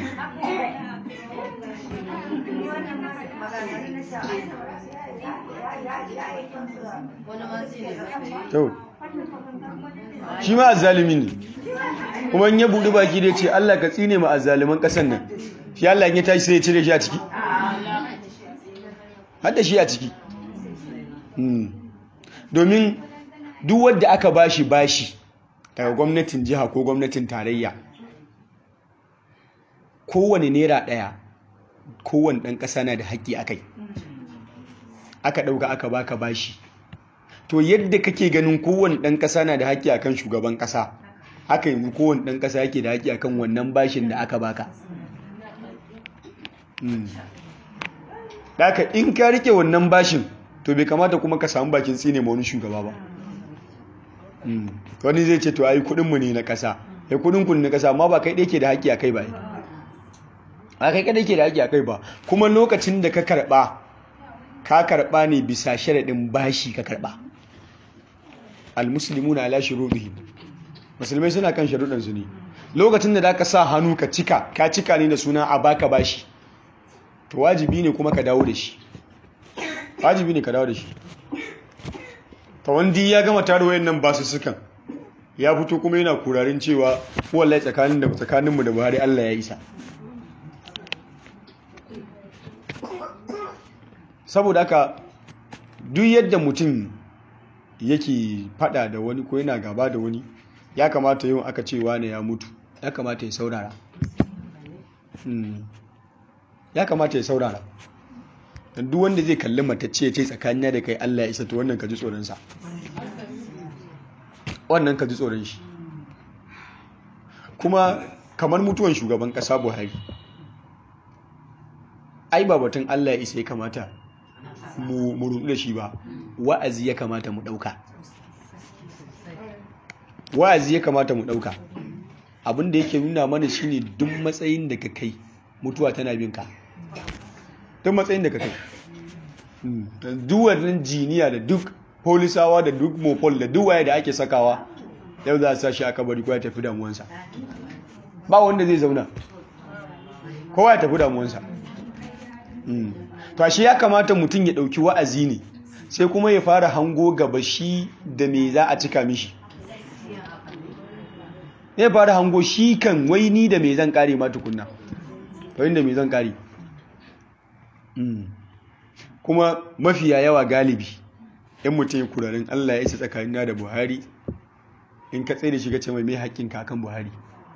shi ma azzalimi ne kuma ya buɗi baki da ce Allah ka tsine ma azzaliman ƙasar nan shi Allah ya tashi sai ya cire shi a ciki hadda shi a ciki domin duk wadda aka bashi bashi daga gwamnatin jiha ko gwamnatin tarayya kowane naira ɗaya kowane ɗan ƙasa na da haƙƙi a kai aka ɗauka aka baka bashi to yadda kake ganin kowane ɗan ƙasa na da haƙƙi akan shugaban ƙasa haka yanzu kowane ɗan ƙasa yake da haƙƙi akan wannan bashin da aka baka Daka in ka rike wannan bashin to bai kamata kuma ka samu bakin tsine ma wani shugaba ba wani zai ce to ai kudinmu ne na ƙasa ya kudin kun na ƙasa amma ba kai ɗaya ke da haƙƙi a kai ba a kai kaɗai ke da haƙƙi a kai ba kuma lokacin da ka karɓa ka karɓa ne bisa sharaɗin bashi ka karɓa almuslimuna ala shurudihim musulmai suna kan sharuɗan su ne lokacin da zaka sa hannu ka cika ka cika ne da suna a baka bashi to wajibi ne kuma ka dawo da shi wajibi ne ka dawo da shi ta wandi ya gama tare wayannan basu sukan ya fito kuma yana kurarin cewa wallahi tsakanin da tsakaninmu da Buhari Allah ya isa saboda haka duk yadda mutum yake fada da wani ko yana gaba da wani ya kamata yau aka ce wane ya mutu ya kamata ya saurara ya kamata ya saurara duk wanda zai kalli matacce ya ce tsakanin da kai Allah ya isa to wannan ka ji tsoronsa wannan ka ji tsoron shi kuma kamar mutuwan shugaban kasa buhari ai ba batun Allah ya isa ya kamata mu rudu da shi ba wa'azi ya kamata mu dauka wa'azi ya kamata mu dauka abin da yake nuna mana shine duk matsayin da ka kai mutuwa tana bin ka duk matsayin da ka kai duk wannan jiniya da duk polisawa da duk mopol da duk waye da ake sakawa yau za a sa shi aka bari kowa ya tafi damuwansa ba wanda zai zauna kowa ya tafi damuwansa to ashe ya kamata mutum ya dauki wa'azi ne sai kuma ya fara hango gaba shi da me za a cika mishi ya fara hango shi kan wai ni da me zan kare ma tukunna wai da me zan kare kuma mafiya yawa galibi yan mutum ya kurarin Allah ya isa tsakanina da Buhari in ka tsaye da shiga ce mai mai haƙƙin kakan Buhari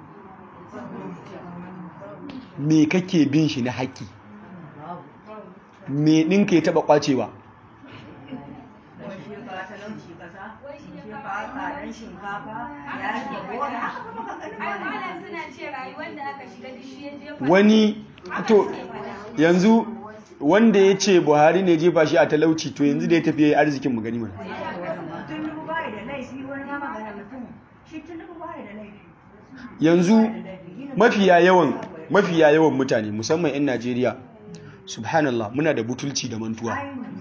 me kake bin shi na haƙƙi me ɗinka ya taɓa ƙwacewa wani to yanzu wanda ya ce buhari ne jefa shi a talauci to yanzu da ya tafiye ya arzikin mu gani mana yanzu mafiya yawan mafiya yawan mutane musamman 'yan najeriya subhanallah muna da butulci da mantuwa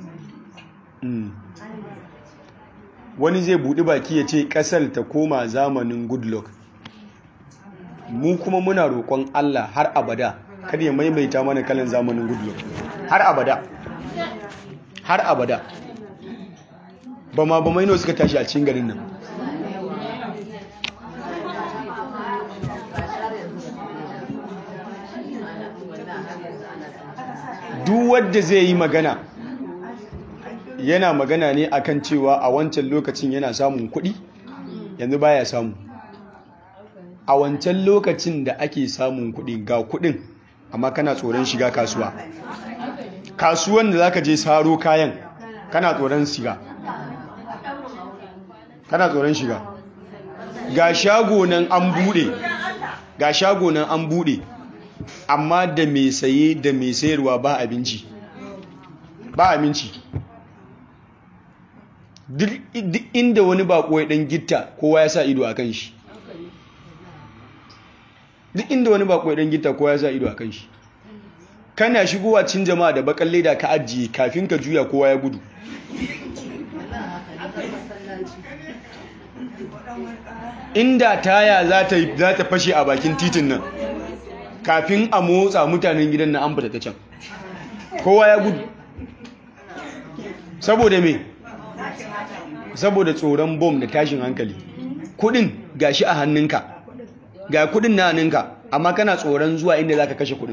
wani zai buɗi baki ya ce ƙasar ta koma zamanin goodluck mu kuma muna roƙon allah har abada kada ya maimaita mana kalan zamanin goodluck har abada har abada ba ma ba maino suka tashi a cikin garin nan duk wadda zai yi magana yana magana ne akan cewa a wancan lokacin yana samun kuɗi yanzu baya samu a wancan lokacin da ake samun kuɗi ga kuɗin amma kana tsoron shiga kasuwa kasuwan da zaka je saro kayan kana tsoron shiga kana tsoron shiga ga shago nan an bude ga shago nan an bude amma da mai saye da mai sayarwa ba abinci ba abinci duk inda wani bako ya dan gitta kowa ya sa ido a kan shi duk inda wani bako ya dan gitta kowa ya sa ido a kan shi kana shigowa cin jama'a da bakan leda ka ajiye kafin ka juya kowa ya gudu inda taya za ta fashe a bakin titin nan kafin a motsa mutanen gidan na an fita ta can kowa ya gudu saboda me saboda tsoron bom da tashin hankali kudin gashi a hannunka ga kudin na hannunka amma kana tsoron zuwa inda za ka kashe kudin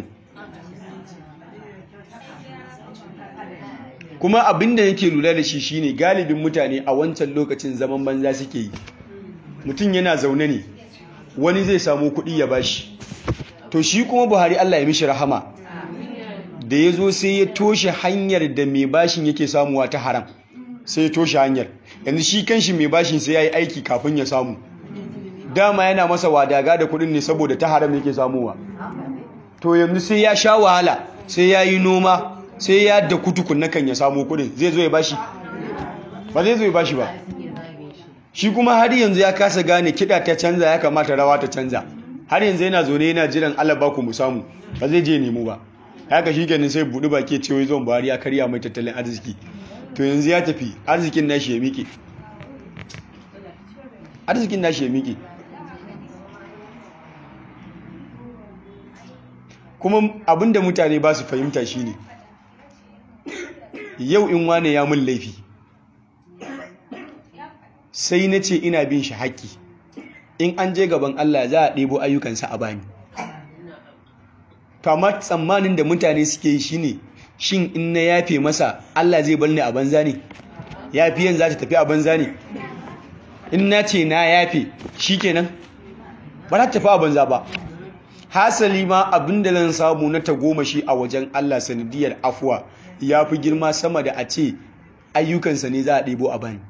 kuma abinda yake lura da shi shine galibin mutane a wancan lokacin zaman banza suke yi mutum yana zaune ne wani zai samu kuɗi ya bashi to shi kuma buhari allah ya mishi rahama da ya zo sai ya toshe hanyar da mai bashin yake samuwa ta haram sai ya toshe hanyar yanzu shi kanshi mai bashin sai ya yi aiki kafin ya samu dama yana masa wadaga da kuɗin ne saboda ta haram yake samuwa to yanzu sai ya sha wahala sai ya yi noma sai ya da kutukun na kan ya samu kuɗin zai zo ya bashi ba zai zo ya bashi ba shi kuma har yanzu ya kasa gane kiɗa ta canza ya kamata rawa ta canza har yanzu yana zo ne yana jiran Allah ba ku mu samu ba zai je nemo ba haka shi kenan sai buɗi baki ce wai zon Buhari ya karya mai tattalin arziki to yanzu ya tafi arzikin nashi ya miƙe arzikin nashi ya miƙe kuma abinda mutane ba su fahimta shine yau in wane ya mun laifi sai na ce ina bin shi haƙƙi in an je gaban Allah za a ɗebo ayyukansa a bani kamar tsammanin da mutane suke yi shine shin in na yafe masa Allah zai bar ni a banza ne yafiyan za ta tafi a banza ne in na ce na yafe shikenan ba za ta tafi a banza ba hasali ma abin da zan samu na tagomashi a wajen Allah sanadiyar afuwa ya fi girma sama da a ce ayyukansa ne za a ɗebo a bani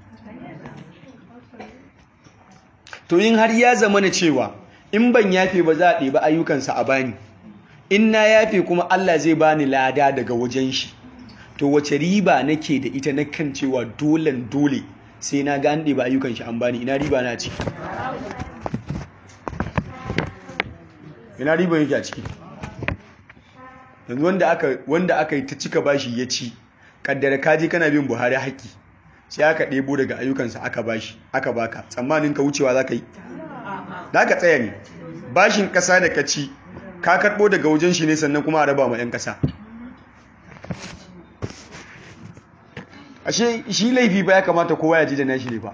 to in har ya zama na cewa in ban yafe ba za a ɗebi ayyukansa a bani in na yafe kuma Allah zai bani lada daga wajen shi to wace riba nake da ita na kan cewa dolen dole sai na ga an ɗebi ayyukan shi an bani ina riba na ciki ina riba yake a ciki yanzu wanda aka wanda aka yi ta cika bashi ya ci kaddara kaji kana bin Buhari haƙƙi sai aka ɗebo daga ayyukansa aka bashi aka baka tsammanin ka wucewa za ka yi za ka tsaya ne bashin ƙasa da ka ci ka karɓo daga wajen shi ne sannan kuma a raba ma 'yan ƙasa ashe shi laifi ba ya kamata kowa ya ji da nashi ne ba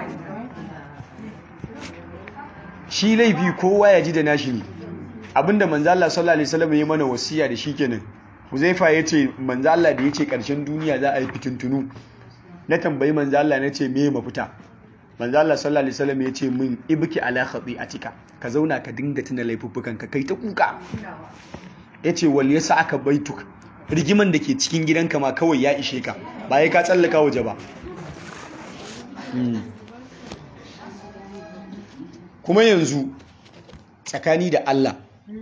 shi laifi kowa ya ji da nashi ne abinda manzo Allah sallallahu alaihi wasallam ya mana wasiya da shi kenan Huzaifa yace manzo Allah da yace karshen duniya za a yi fitintunu na tambayi manzo Allah nace me mafita manzo Allah sallallahu alaihi wasallam yace min ibki ala khati'atika ka zauna ka dinga tuna laifuffukan ka kai ta kuka yace wal yasa aka baituk rigiman da ke cikin gidanka ma kawai ya ishe ka ba ya ka tsallaka waje ba kuma yanzu tsakani da Allah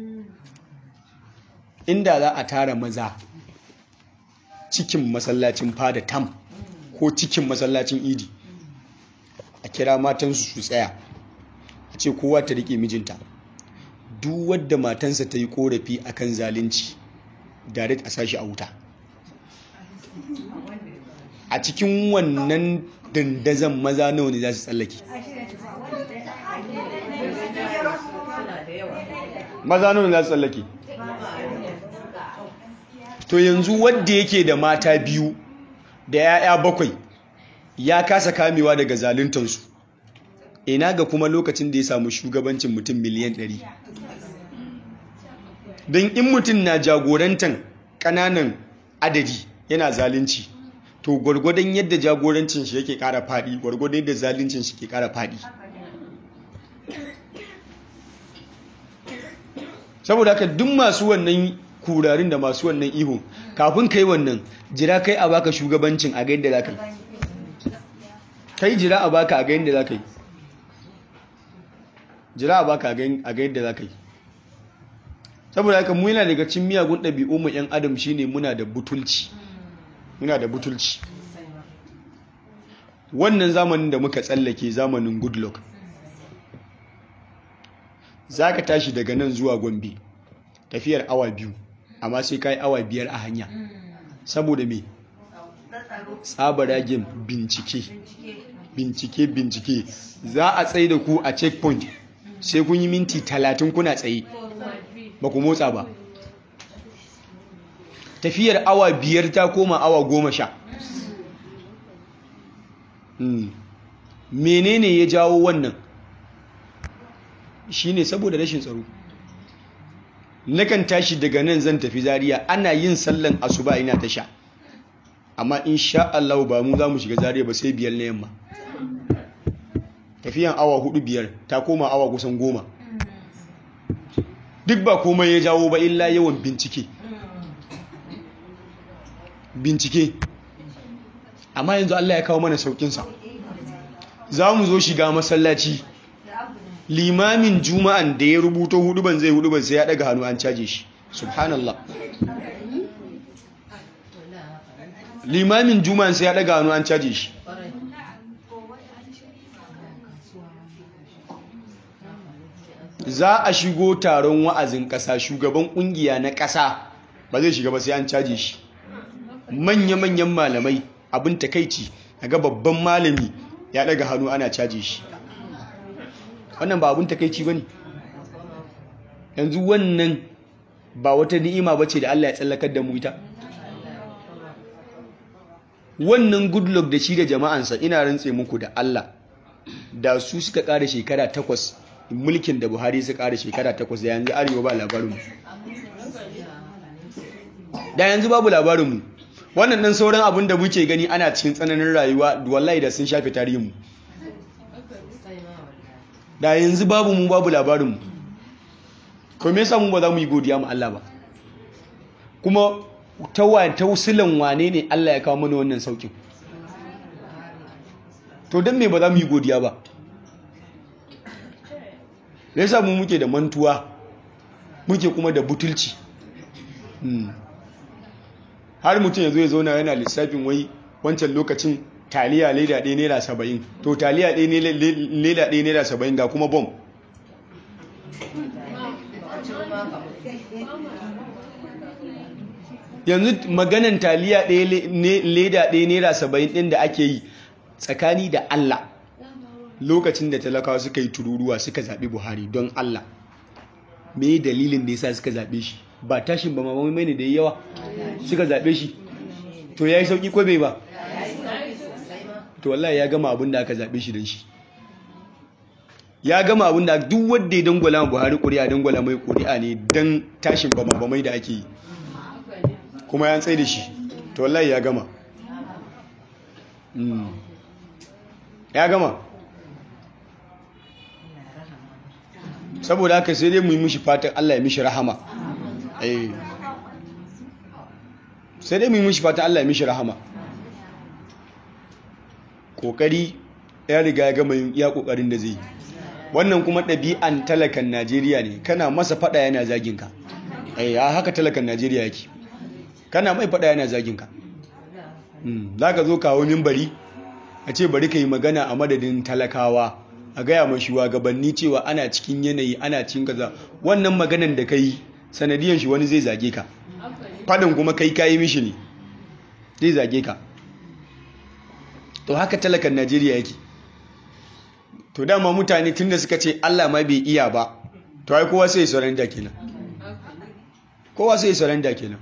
inda za a tara maza cikin masallacin fada tam ko cikin masallacin idi a kira matansu su tsaya a ce kowa ta rike mijinta duk wadda matansa ta yi korafi akan zalunci direct a sashi a wuta a cikin wannan dandazon maza nawa ne za su tsallake maza nawa ne za su tsallake to yanzu wadda yake da mata biyu da 'ya'ya bakwai ya kasa kamewa daga zaluntansu ina ga kuma lokacin da ya samu shugabancin mutum miliyan 100 don in mutum na jagorantan ƙananan adadi yana zalunci to gwargwadon yadda jagorancin shi yake ƙara faɗi gwargwadon yadda zaluncin shi ke ƙara faɗi saboda haka duk masu wannan kurarin da masu wannan ihu kafin kai wannan jira kai a baka shugabancin a ga yadda za ka yi kai jira a baka a ga yadda za ka yi jira a baka a ga yadda za ka yi saboda haka mu yana daga cin miyagun ɗabi'u mu 'yan adam shine muna da butulci muna da butulci wannan zamanin da muka tsallake zamanin goodluck za ka tashi daga nan zuwa gombe tafiyar awa biyu amma sai ka yi awa biyar a hanya saboda me tsabaragen bincike bincike bincike za a tsaye da ku a checkpoint sai kun yi minti talatin kuna tsaye ba ku motsa ba tafiyar awa biyar ta koma awa goma sha menene ya jawo wannan shine saboda rashin tsaro nakan tashi daga nan zan tafi zariya ana yin sallan asuba ina tasha amma insha Allah ba mu za mu shiga zariya ba sai biyar na yamma tafiyan awa hudu biyar ta koma awa kusan goma duk ba komai ya jawo ba illa yawan bincike bincike amma yanzu Allah ya kawo mana saukinsa za mu zo shiga masallaci limamin juma'an da ya rubuto huduban zai huduban sai ya daga hannu an caje shi subhanallah limamin juma'an sai ya daga hannu an caje shi za a shigo taron wa'azin ƙasa shugaban ƙungiya na ƙasa ba zai shiga ba sai an caje shi manya-manyan malamai abin takaici ga babban malami ya daga hannu ana caje shi wannan ba abin takaici ba ne yanzu wannan ba wata ni'ima ba ce da Allah ya tsallakar da mu ita wannan goodluck da shi da jama'ansa ina rantse muku da Allah da su suka ƙara shekara takwas mulkin da buhari su ƙara shekara takwas da yanzu arewa ba labarinmu da yanzu babu labarinmu wannan nan sauran abin da muke gani ana cikin tsananin rayuwa wallahi da sun shafe tarihinmu da yanzu babu mu babu labarinmu kuma yasa mu ba za mu yi godiya mu Allah ba kuma ta tausilan wane ne Allah ya kawo mana wannan saukin to don me ba za mu yi godiya ba da yasa mu muke da mantuwa muke kuma da butulci har mutum ya zo ya zauna yana lissafin wai wancan lokacin taliya leda ɗaya naira saba'in to taliya ɗaya leda ɗaya naira saba'in ga kuma bom yanzu maganan taliya ɗaya leda ɗaya naira saba'in ɗin da ake yi tsakani da Allah lokacin da talakawa suka yi tururuwa suka zaɓi buhari don Allah me dalilin da yasa suka zaɓe shi ba tashin ba mamamai ne da yawa suka zaɓe shi to ya yi sauƙi ko bai ba to wallahi ya gama abin da aka zaɓe shi don shi ya gama abin da duk wadda ya dangwala buhari ƙuri'a dangwala mai ƙuri'a ne don tashin bamabamai da ake yi kuma ya tsaye da shi to wallahi ya gama ya gama saboda haka sai dai mu yi mishi fatan Allah ya mishi rahama sai dai mu yi mishi fatan Allah ya mishi rahama kokari ya riga ya gama yin iya kokarin da zai wannan kuma ɗabi'an talakan Najeriya ne kana masa fada yana zagin ka eh haka talakan Najeriya yake kana mai fada yana zagin ka za ka zo kawo mimbari a ce bari ka yi magana a madadin talakawa a gaya ma shugabanni cewa ana cikin yanayi ana cikin kaza wannan maganan da ka yi sanadiyan shi wani zai zage ka fadin kuma kai kayi mishi ne zai zage ka to haka talakan najeriya yake to dama mutane tun da suka ce allah ma bai iya ba to ai kowa sai surrender kenan kowa sai surrender kenan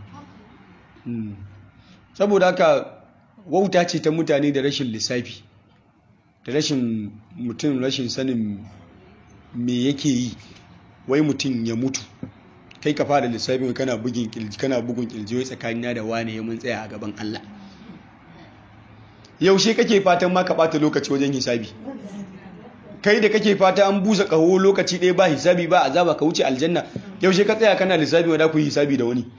saboda haka wauta ce ta mutane da rashin lissafi da rashin mutum rashin sanin me yake yi wai mutum ya mutu kai ka fara lissafi kana bugun kilji kana bugun kilji wai tsakanina da wane ya mun tsaya a gaban Allah yaushe kake fatan ma ka bata lokaci wajen hisabi kai da kake fata an busa kaho lokaci ɗaya ba hisabi ba azaba ka wuce aljanna yaushe ka tsaya kana lissafi wanda ku yi hisabi da wani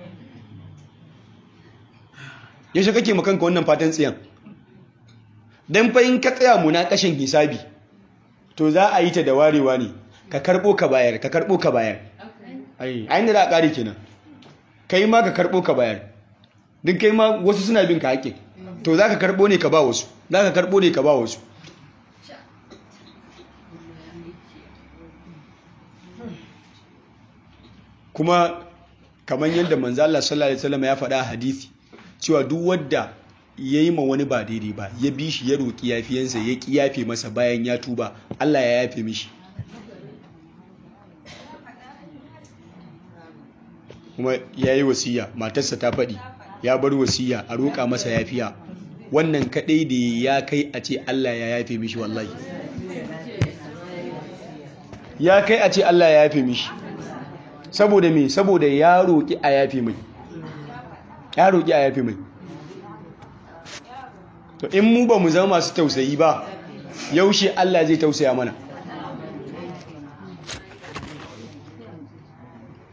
yaushe kake makanka wannan fatan tsiyan don fahim ka tsaya muna kashin hisabi to za a yi ta da warewa ne ka karbo ka bayar ka karbo ka bayar ayin da za a ƙari kenan kai ma ka karbo ka bayar duk kai ma wasu suna bin ka haƙƙin to za ka karbo ne ka ba wasu za ka karbo ne ka ba wasu kuma kamar yadda manzo Allah sallallahu alaihi wasallam ya faɗa a hadisi cewa duk wadda ya yi ma wani ba daidai ba ya bi shi ya roƙi yafiyansa ya ƙi yafe masa bayan ya tuba Allah ya yafe mishi kuma ya yi wasiya matarsa ta faɗi ya bar wasiya a roƙa masa yafiya wannan kaɗai da ya kai a ce Allah ya yafe mishi wallahi ya kai a ce Allah ya yafe mishi saboda me saboda ya roƙi a yafe mai ya roƙi a yafe mai to in mu ba mu zama masu tausayi ba yaushe Allah zai tausaya mana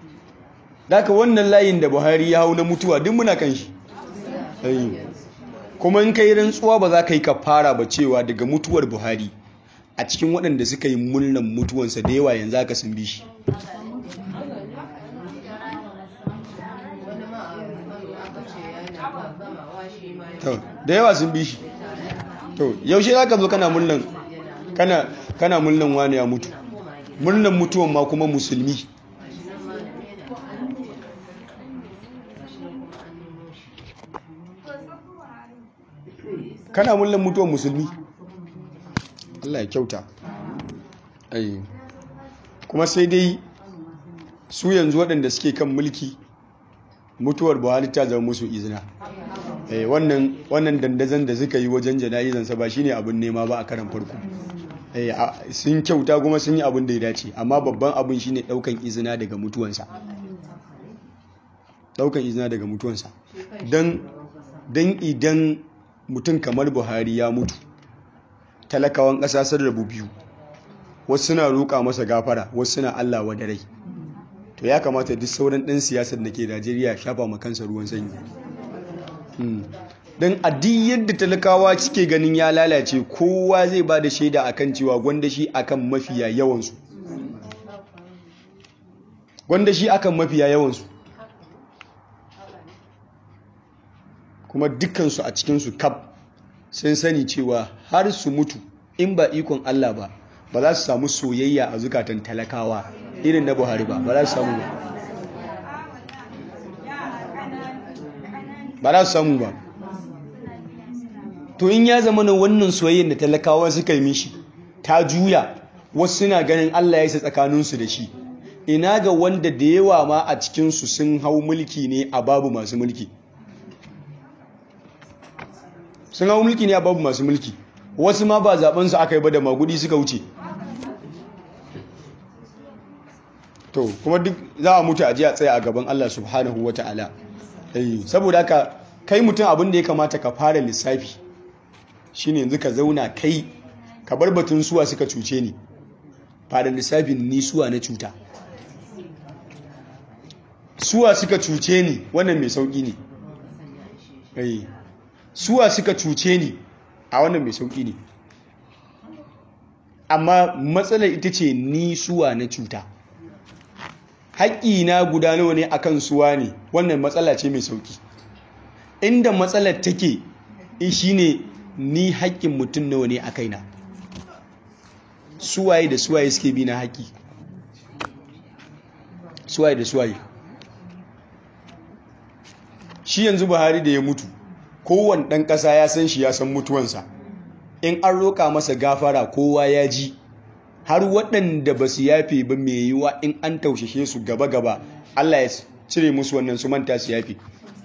daga wannan layin da buhari ya hau na mutuwa duk muna kan shi kuma in kai rantsuwa ba za ka yi kafara ba cewa daga mutuwar buhari a cikin waɗanda suka yi murnan mutuwansa da yawa yanzu aka sun bi shi da yawa sun bi shi to yaushe za ka zo kana murnan kana kana murnan wani ya mutu murnan mutuwan ma kuma musulmi kana murnan mutuwan musulmi Allah ya kyauta ai kuma sai dai su yanzu waɗanda suke kan mulki mutuwar buhari ta zama musu izina eh wannan wannan dandazon da suka yi wajen jana'izansa ba shine abin nema ba a karan farko eh sun kyauta kuma sun yi abin da ya dace amma babban abin shine daukan izina daga mutuwansa daukan izina daga mutuwansa dan dan idan mutum kamar Buhari ya mutu talakawan ƙasa sun rabu biyu wasu suna roƙa masa gafara wasu suna Allah wa rai to ya kamata duk sauran ɗan siyasar da ke Najeriya shafa ma kansa ruwan sanyi don adi yadda talakawa suke ganin ya lalace kowa zai ba da shaida akan cewa gwanda shi akan mafiya yawansu gwanda shi akan mafiya yawansu kuma dukkansu a cikinsu kaf sun sani cewa har su mutu in ba ikon Allah ba ba za su samu soyayya a zukatan talakawa irin na buhari ba ba za su samu ba ba za su samu ba to in ya zama na wannan soyayyar da talakawa suka yi mishi ta juya wasu suna ganin Allah ya isa tsakaninsu da shi ina ga wanda da yawa ma a cikinsu sun hau mulki ne a babu masu mulki sun hau mulki ne a babu masu mulki wasu ma ba zaɓensu aka yi ba da magudi suka wuce to kuma duk za a mutu a ji a tsaye a gaban Allah subhanahu wa ta'ala saboda haka kai mutum abin da ya kamata ka fara lissafi shine yanzu ka zauna kai ka bar batun suwa suka cuce ni fara lissafin ni suwa na cuta suwa suka cuce ni wannan mai sauki ne suwa suka cuce ni a wannan mai sauki ne amma matsalar ita ce ni suwa na cuta haƙƙina guda nawa ne akan suwa ne wannan matsala ce mai sauki inda matsalar take shi ne ni haƙƙin mutum nawa ne a kaina suwaye da suwaye suke bi na haƙƙi suwaye da suwaye shi yanzu buhari da ya mutu kowane ɗan ƙasa ya san shi ya san mutuwansa in an roƙa masa gafara kowa ya ji har waɗanda ba su yafe ba mai yiwa in an taushe su gaba-gaba Allah ya cire musu wannan su manta su yafe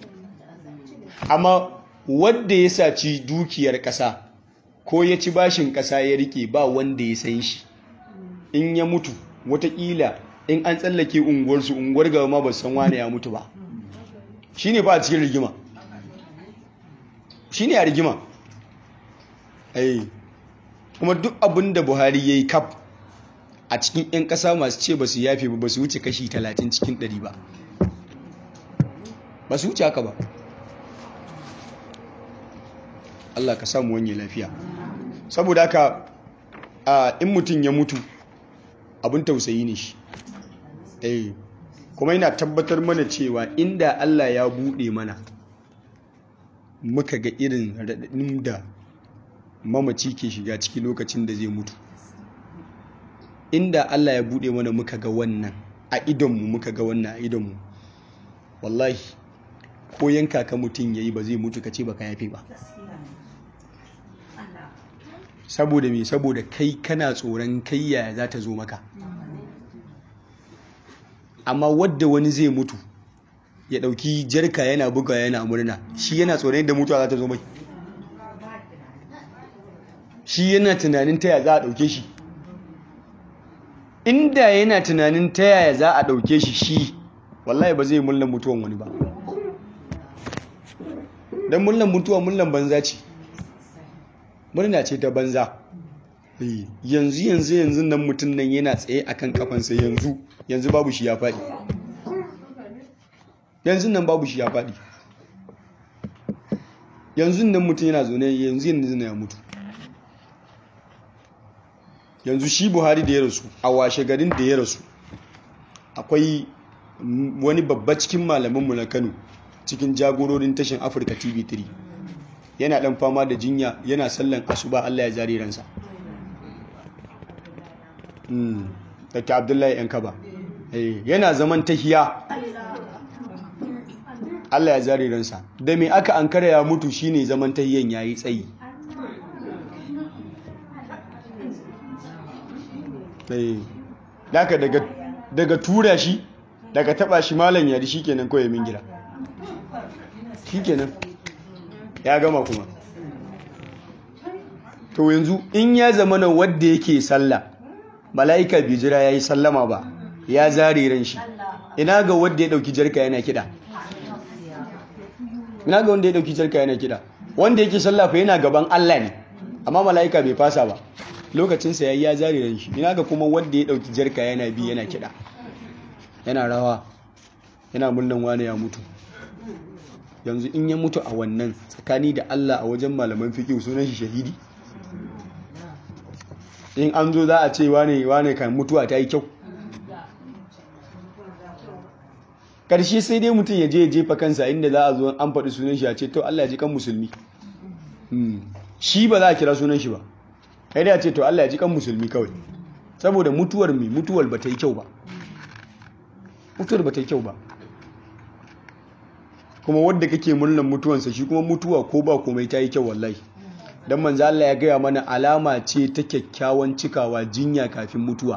amma wadda ya saci dukiyar ƙasa ko ya ci bashin ƙasa ya rike ba wanda ya san shi in ya mutu watakila in an tsallake unguwarsu unguwar gaba ma ba san wane ya mutu ba shi ne ba a cikin rigima shi ne a rigima kuma duk abin da buhari ya yi kaf a cikin 'yan ƙasa masu ce ba su yafe ba ba su wuce kashi 30 cikin 100 ba ba su wuce haka ba Allah ka samu wanye lafiya saboda haka in mutum ya mutu abin tausayi ne shi eh kuma yana tabbatar mana cewa inda Allah ya buɗe mana muka ga irin raɗaɗin da mamaci ke shiga ciki lokacin da zai mutu inda Allah ya buɗe mana muka ga wannan a idonmu muka ga wannan a idonmu wallahi ko yanka ka mutum ya yi ba zai mutu ka ce ba ka yafe ba saboda me saboda kai kana tsoron kai yaya za ta zo maka amma wadda wani zai mutu ya ɗauki jarka yana buga yana murna shi yana tsoron yadda mutuwa za ta zo mai shi yana tunanin ta yaya za a ɗauke shi inda yana tunanin ta yaya za a ɗauke shi shi wallahi ba zai mullan mutuwan wani ba don mullan mutuwa mullan banza ce murna ce ta banza yanzu yanzu yanzu nan mutum nan yana tsaye akan kafansa yanzu yanzu babu shi ya faɗi yanzu nan babu shi ya faɗi yanzu nan mutum yana zaune yanzu yanzu ya mutu yanzu shi buhari da ya rasu a washe garin da ya rasu akwai wani babba cikin malamanmu na kano cikin jagororin tashin afirka tv 3 yana dan fama da jinya yana sallan asuba allah ya zare ransa daga abdullahi yan kaba yana zaman tahiya allah ya zare ransa da mai aka ankara ya mutu shine zaman tahiyan ya yi tsayi daga daga tura shi daga taba shi malam yari shikenan kawai min gida shikenan ya gama kuma to yanzu in ya zama na wadda yake sallah mala'ika bai jira yayi sallama ba ya zare ran shi ina ga wadda ya dauki jarka yana kida ina ga wanda ya dauki jarka yana kida wanda yake sallah fa yana gaban Allah ne amma mala'ika bai fasa ba lokacinsa ya yi ya zare ran shi ina ga kuma wanda ya dauki jarka yana bi yana kida yana rawa yana murnan wani ya mutu yanzu in ya mutu a wannan tsakani da Allah a wajen malaman fiqh sunan shi shahidi in an zo za a ce wane wane kan mutuwa ta yi kyau karshe sai dai mutum ya je ya jefa kansa inda za a zo an faɗi sunan shi a ce to Allah ya ji kan musulmi shi ba za a kira sunan shi ba kai da ce to Allah ya ji kan musulmi kawai saboda mutuwar mai mutuwar ba ta yi kyau ba mutuwar ba ta yi kyau ba kuma wadda kake murnan mutuwansa shi kuma mutuwa ko ba komai ta yi kyau wallahi dan manzo Allah ya gaya mana alama ce ta kyakkyawan cikawa jinya kafin mutuwa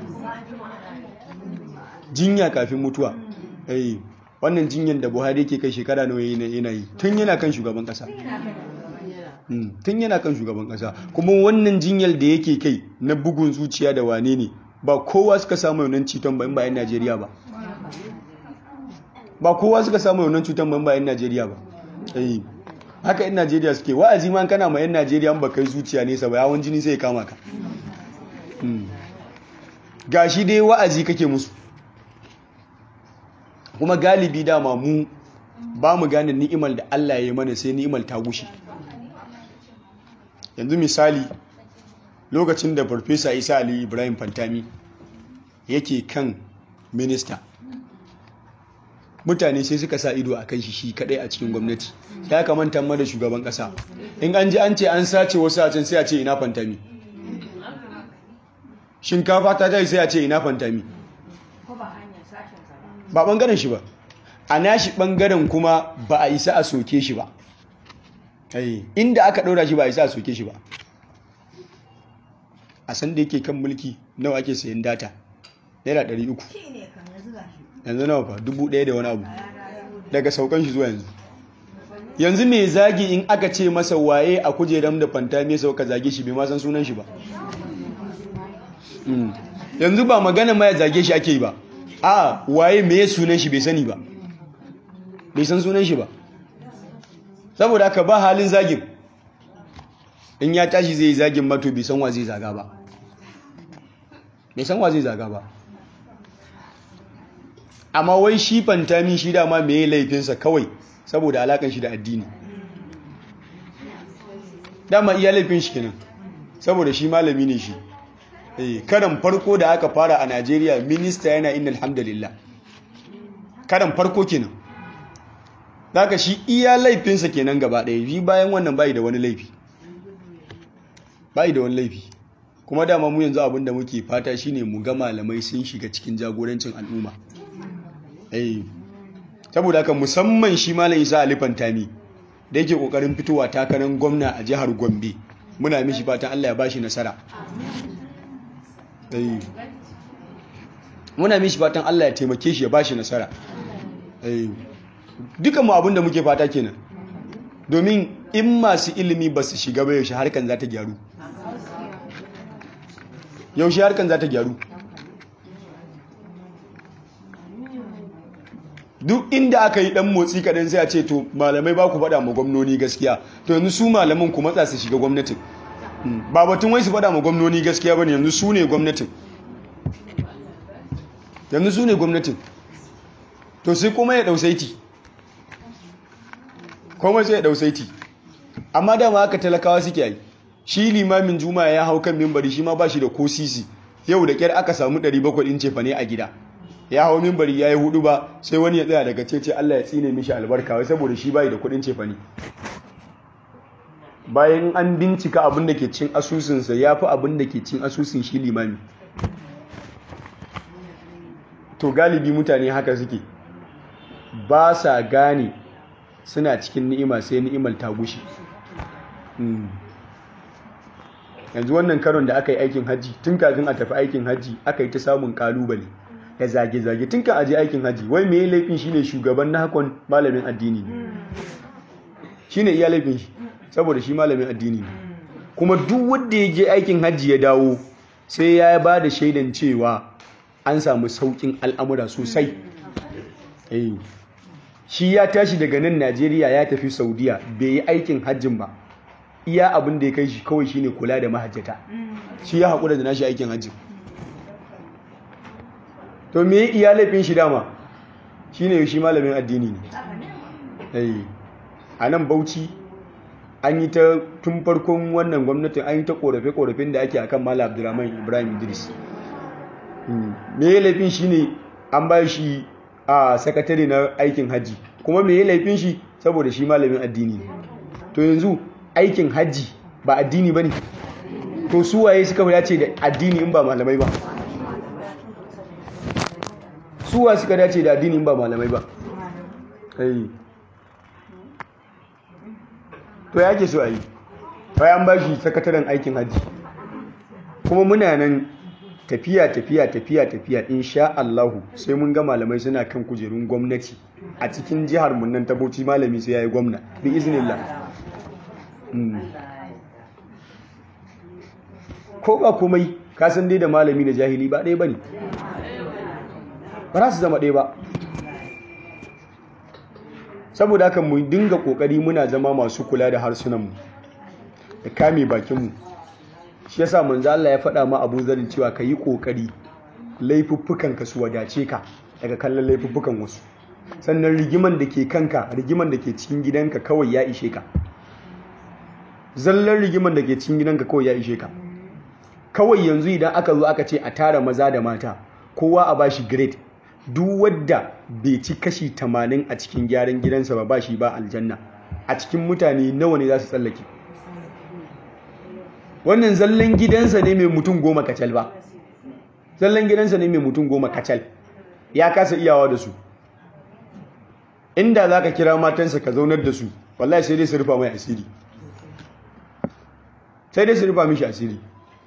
jinya kafin mutuwa eh wannan jinyan da Buhari yake kai shekara nawa yana yi tun yana kan shugaban kasa tun yana kan shugaban kasa kuma wannan jinyar da yake kai na bugun zuciya da wane ne ba kowa suka samu yaunan citon ba in ba 'yan najeriya ba ba kowa suka samu yaunan cutan ba in ba 'yan najeriya ba haka 'yan najeriya suke wa'azi ma kana ma 'yan najeriya ba kai zuciya nesa ba yawon jini sai ya kama ka gashi dai wa'azi kake musu kuma galibi dama mu ba mu gane ni'imar da allah ya yi mana sai ni'imar ta gushe yanzu misali lokacin da farfesa isa ali ibrahim fantami yake kan minista mutane sai suka sa ido a kan shi shi kadai a cikin gwamnati ya kamanta ma da shugaban kasa in an ji an ce an sace wasu a can sai a ce ina fantami shinkafa ta tayi sai a ce ina fantami ba bangaren shi ba a nashi bangaren kuma ba a isa a soke shi ba inda aka ɗora shi ba a isa a soke shi ba a san da yake kan mulki nawa ake sayan data naira 300 yanzu nawa fa 1000 da wani abu daga saukan shi zuwa yanzu yanzu mai zagi in aka ce masa waye a kujeram da fanta mai sauka zage shi bai ma san sunan shi ba yanzu ba magana ma ya zage shi ake yi ba a waye mai sunan shi bai sani ba bai san sunan shi ba saboda haka ba halin zagin in ya tashi zai zagin mato bai san wa zai zaga ba bai san wa zai zaga ba amma wai shi fantami shi dama mai laifinsa kawai saboda alakan shi da addini dama iya laifin shi kenan saboda shi malami ne shi karan farko da aka fara a najeriya minista yana inna alhamdulillah karan farko kenan daga shi iya laifinsa kenan gaba ɗaya bi bayan wannan bai da wani laifi bai da wani laifi kuma dama mu yanzu abinda muke fata shine mu ga malamai sun shiga cikin jagorancin al'umma eh saboda haka musamman shi malam Isa Ali Fantami da yake kokarin fitowa takarar gwamna a jihar Gombe muna mishi fatan Allah ya bashi nasara eh muna mishi fatan Allah ya taimake shi ya bashi nasara eh dukan mu abinda muke fata kenan domin in masu ilimi ba su shiga ba yaushe harkan za ta gyaru yaushe harkan za ta gyaru duk inda aka yi dan motsi kaɗan sai a ce to malamai ba ku faɗa ma gwamnoni gaskiya to yanzu su malaman ku matsa su shiga gwamnatin ba batun wai su faɗa ma gwamnoni gaskiya ba ne yanzu su ne gwamnatin yanzu su ne gwamnatin to sai kuma ya ɗausaiti kuma sai ya ɗausaiti amma dama haka talakawa suke yi shi limamin juma'a ya hau kan mimbari shi ma ba shi da ko sisi yau da kyar aka samu 700 ɗin cefa ne a gida ya hau mimbari ya yi hudu ba sai wani ya tsaya daga cece Allah ya tsine mishi albarka wai saboda shi bai da kuɗin cefa ne bayan an bincika abin da ke cin asusunsa ya fi abin da ke cin asusun shi limami to galibi mutane haka suke ba sa gane suna cikin ni'ima sai ni'imar ta gushe yanzu wannan karon da aka yi aikin hajji tun kafin a tafi aikin hajji aka yi ta samun kalubale da zage-zage tun kan aje aikin hajji wai mai laifin shine shugaban na hakon malamin addini ne shine iya laifin shi saboda shi malamin addini ne kuma duk wanda ya je aikin hajji ya dawo sai ya ba da shaidan cewa an samu saukin al'amura sosai shi ya tashi daga nan najeriya ya tafi saudiya bai yi aikin hajjin ba iya abin da ya kai shi kawai shine kula da mahajjata shi ya haƙura da nashi aikin hajjin to me iya laifin shi dama shine shi malamin addini ne a nan bauchi an yi ta tun farkon wannan gwamnatin an yi ta korafe-korafin da ake akan mala abdulrahman ibrahim idris me laifin shi ne an ba shi a sakatare na aikin hajji kuma me laifin shi saboda shi malamin addini ne to yanzu aikin hajji ba addini ba ne to su waye suka dace da addini in ba malamai ba suwa suka dace da addini in ba malamai ba to ya ke so a yi bayan ba shi sakataren aikin hajji kuma muna nan tafiya tafiya tafiya tafiya insha Allahu sai mun ga malamai suna kan kujerun gwamnati a cikin jihar mun nan ta Bauchi malami sai yayi gwamna bi iznillah ko ba komai ka san dai da malami da jahili ba ɗaya bane ba za su zama ɗaya ba saboda haka mu dinga kokari muna zama masu kula da harsunanmu da kame bakinmu shi yasa manzo Allah ya faɗa ma Abu Zar cewa ka yi kokari laifuffukan ka su wadace ka daga kallon laifuffukan wasu sannan rigiman da ke kanka rigiman da ke cikin gidanka kawai ya ishe ka zallan rigiman da ke cikin gidanka kawai ya ishe ka kawai yanzu idan aka zo aka ce a tara maza da mata kowa a bashi grade duk wadda bai ci kashi 80 a cikin gyaran gidansa ba ba shi ba aljanna a cikin mutane nawa ne za su tsallake wannan zallan gidansa ne mai mutum goma kacal ba zallan gidansa ne mai mutum goma kacal ya kasa iyawa da su inda za ka kira matansa ka zaunar da su wallahi sai dai su rufa mai asiri sai dai su rufa mishi asiri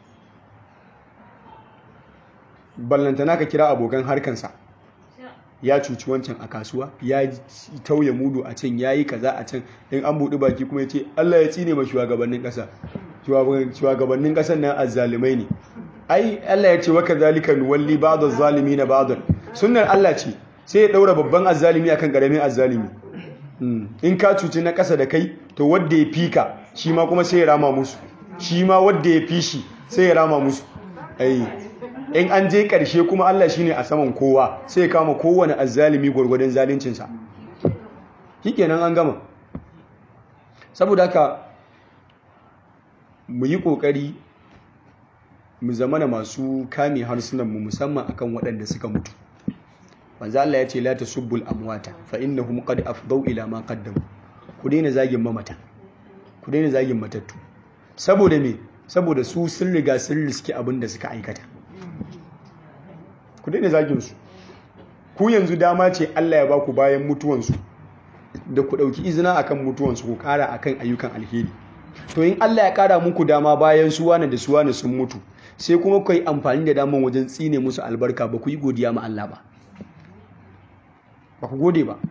ballantana ka kira abokan harkansa ya cuci wancan a kasuwa ya tauye mudu a can ya yi kaza a can in an buɗi baki kuma ya ce Allah ya tsine ma shugabannin ƙasa shugabannin ƙasar nan azzalumai ne ai Allah ya ce waka zalika nuwalli ba'd az-zalimi na ba'd sunnar Allah ce sai ya daura babban azzalimi akan karamin azzalimi in ka cuci na ƙasa da kai to wanda ya fika shi ma kuma sai ya rama musu shi ma wanda ya fi shi sai ya rama musu ai in an je ƙarshe kuma Allah shi ne a saman kowa sai kama kowane azzalimi gwargwadon zalincinsa nan an gama saboda haka mu yi ƙoƙari mu zamana masu kame harsunanmu musamman akan waɗanda suka mutu manzo Allah ya ce la tasubbul amwata fa innahum qad afdau ila ma qaddamu ku daina zagin mamata ku daina zagin matattu saboda me saboda su sun riga sun riski abin da suka aikata ku daina zaginsu ku yanzu dama ce Allah ya ba ku bayan mutuwansu da ku ɗauki izina akan mutuwansu ku ƙara akan ayyukan alheri to in Allah ya ƙara muku dama bayan su wane da su wane sun mutu sai kuma ku yi amfani da daman wajen tsine musu albarka ba ku yi godiya ma Allah ba ba ku gode ba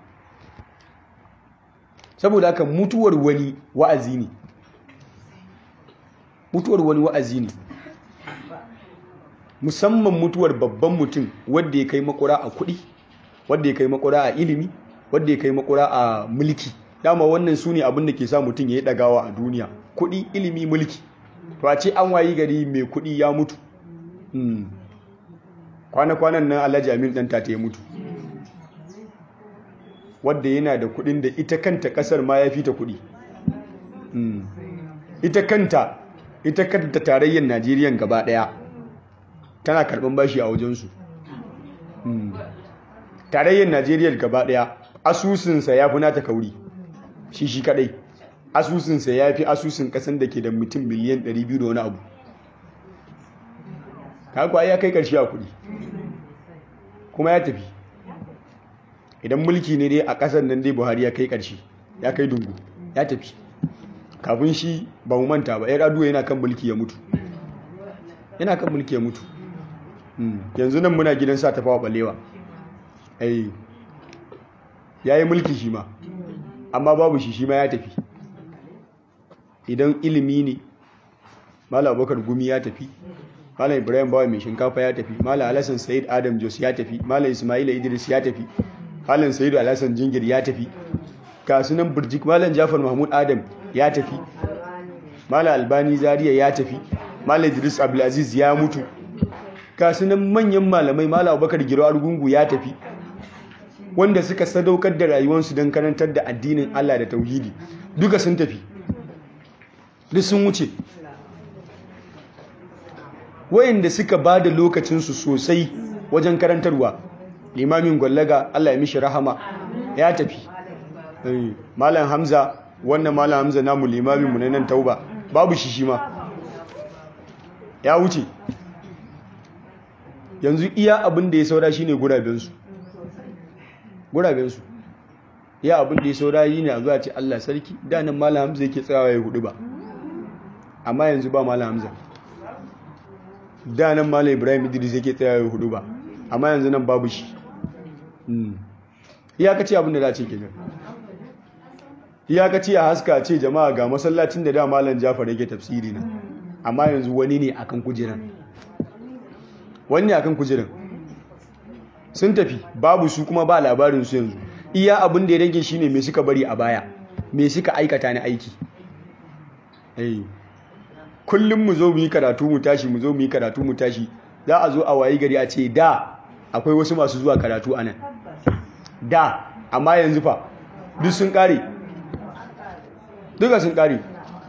saboda haka mutuwar wani wa'azi ne mutuwar wani wa'azi ne musamman mutuwar babban mutum wadda ya kai makura a kuɗi wadda ya kai makura a ilimi wadda ya kai makura a mulki dama wannan su ne abin da ke sa mutum ya yi ɗagawa a duniya kuɗi ilimi mulki to a ce an wayi gari mai kuɗi ya mutu kwana-kwanan nan alhaji amin ɗan ta ya mutu wadda yana da kuɗin da ita kanta ƙasar ma ya fi ta kuɗi ita kanta ita kanta tarayyar najeriya gaba daya tana karban bashi a wajensu tarayyar najeriya gaba daya asusunsa ya fi nata kauri shi shi kadai asusunsa ya fi asusun kasan da ke da mutum miliyan 200 da wani abu kakwa ya kai karshe a kudi kuma ya tafi idan mulki ne dai a kasar nan dai buhari ya kai karshe ya kai dungu ya tafi kafin shi ba mu manta ba yar aduwa yana kan mulki ya mutu yana kan mulki ya mutu yanzu nan muna gidan sa tafawa balewa ai ya yi mulki shi ma amma babu shi shi ma ya tafi idan ilimi ne mala abokar gumi ya tafi mala ibrahim bawa mai shinkafa ya tafi mala alasan sayid adam jos ya tafi mala ismaila idris ya tafi malam sayidu alasan jingir ya tafi kasunan birjik malam jafar mahmud adam ya tafi malam albani zariya ya tafi malam idris abdulaziz ya mutu kasunan manyan malamai malam abubakar giro argungu ya tafi wanda suka sadaukar da rayuwarsu don karantar da addinin allah da tauhidi duka sun tafi duk sun wuce wayanda suka ba da lokacinsu sosai wajen karantarwa limamin gwallaga Allah ya mishi rahama ya tafi malam hamza wannan malam hamza namu limamin mu na nan tauba babu shi shi ma ya wuce yanzu iya abin da ya saura shine gurabensu gurabensu iya abin da ya saura yi ne a zuwa ce Allah sarki da nan malam hamza yake tsawa ya hudu ba amma yanzu ba malam hamza da nan malam ibrahim idris yake tsawa ya hudu ba amma yanzu nan babu shi iyakaci abin da za ce kenan iyakaci a haska ce jama'a ga masallacin da da malam jafar yake tafsiri na amma yanzu wani ne akan kujeran wani ne akan kujeran sun tafi babu su kuma ba labarin su yanzu iya abin da ya rage shine me suka bari a baya me suka aikata na aiki kullum mu zo mu yi karatu mu tashi mu zo mu yi karatu mu tashi za a zo a wayi gari a ce da akwai wasu masu zuwa karatu a nan da amma yanzu fa duk sun kare duka sun kare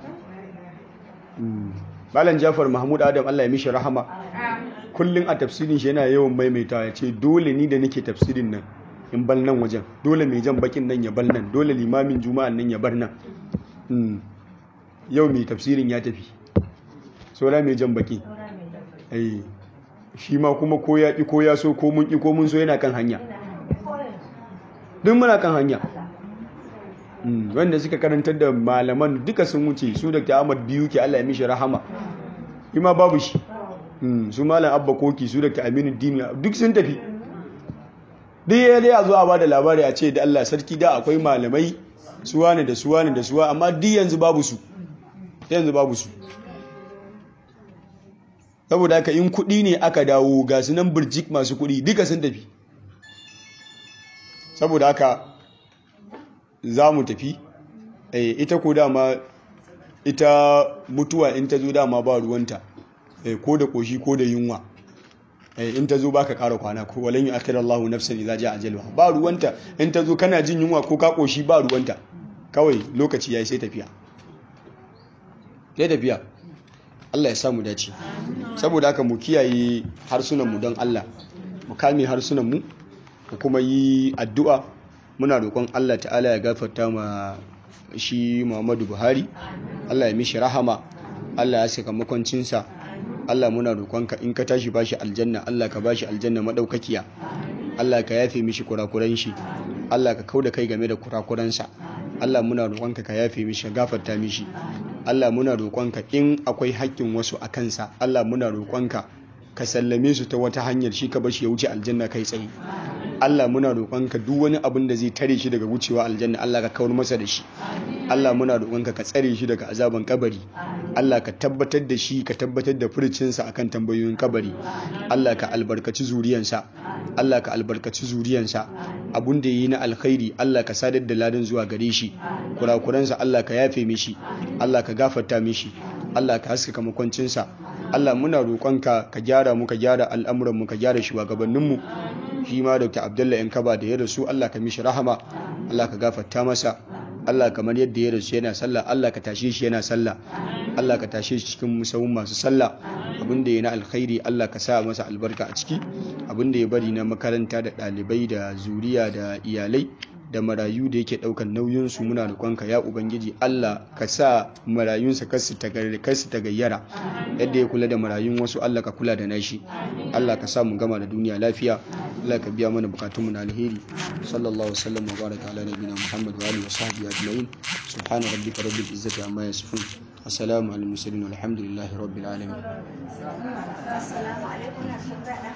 malam jafar mahmud adam allah ya mishi rahama kullum a tafsirin shi yana yawan maimaita ya ce dole ni da nake tafsirin nan in bal nan wajen dole mai jan bakin nan ya bal nan dole limamin juma'an nan ya bar nan yau mai tafsirin ya tafi saura mai jan baki shi ma kuma ko ya ƙi ko ya so ko mun ƙi ko mun so yana kan hanya duk muna kan hanya wanda suka karantar da malaman duka sun wuce su da ta ahmad biyu ke allah ya mishi rahama ima babu shi su malam abba koki su da ta aminu dini duk sun tafi duk ya dai a zo a ba da labari a ce da allah sarki da akwai malamai suwa ne da suwa ne da suwa amma duk yanzu babu su yanzu babu su saboda haka in kuɗi ne aka dawo ga su nan birjik masu kuɗi duka sun tafi saboda haka za mu tafi ita ko dama ita mutuwa in ta zo dama ba ruwanta ko da ƙoshi ko da yunwa in ta zo ba ka ƙara kwana ko walin yi akirar Allah nafsan idza ja ajalwa ba ruwanta in ta zo kana jin yunwa ko ka ƙoshi ba ruwanta kawai lokaci yayi sai tafiya sai tafiya Allah ya sa mu dace saboda haka mu kiyaye harsunanmu don Allah mu kame harsunanmu mu kuma yi addu'a muna roƙon Allah ta'ala ya gafarta ma shi Muhammadu Buhari Allah ya mishi rahama Allah ya saka makwancinsa Allah muna roƙonka in ka tashi bashi aljanna Allah ka bashi aljanna madaukakiya Allah ka yafe mishi kurakuran shi Allah ka kauda kai game da kurakuransa Allah muna roƙonka ka yafe mishi ka gafarta mishi Allah muna roƙonka in akwai haƙƙin wasu a kansa Allah muna roƙonka ka sallame su ta wata hanyar shi ka bashi ya wuce aljanna kai tsaye Allah muna roƙonka duk wani abin da zai tare shi daga wucewa aljanna Allah ka kawar masa da shi Allah muna roƙonka ka tsare shi daga azaban kabari Allah ka tabbatar da shi ka tabbatar da furcinsa akan tambayoyin kabari Allah ka albarkaci zuriyansa Allah ka albarkaci zuriyansa abun da yi na alkhairi Allah ka sadar da ladan zuwa gare shi kurakuransa Allah ka yafe mishi Allah ka gafarta mishi Allah ka haskaka makwancinsa Allah muna roƙonka ka gyara mu ka gyara al'amuran mu ka gyara shugabanninmu shi ma Dr. Abdullahi Yankaba da ya rasu Allah ka mishi rahama Allah ka gafarta masa Allah kamar yadda ya rasu yana sallah Allah ka tashe shi yana sallah Allah ka tashe shi cikin musawun masu sallah abinda ya na alkhairi Allah ka sa masa albarka a ciki abinda ya bari na makaranta da ɗalibai da zuriya da iyalai da marayu da yake ɗaukan nauyinsu muna roƙonka ya ubangiji Allah ka sa marayunsa kar su tagayyara yadda ya kula da marayun wasu Allah ka kula da nashi Allah ka sa mu gama da duniya lafiya Allah ka biya mana bukatunmu na alheri sallallahu wasallam wa baraka ala nabiyina Muhammad wa alihi wa sahbihi ajma'in subhana rabbika rabbil izzati amma yasifun assalamu alal mursalin walhamdulillahi rabbil alamin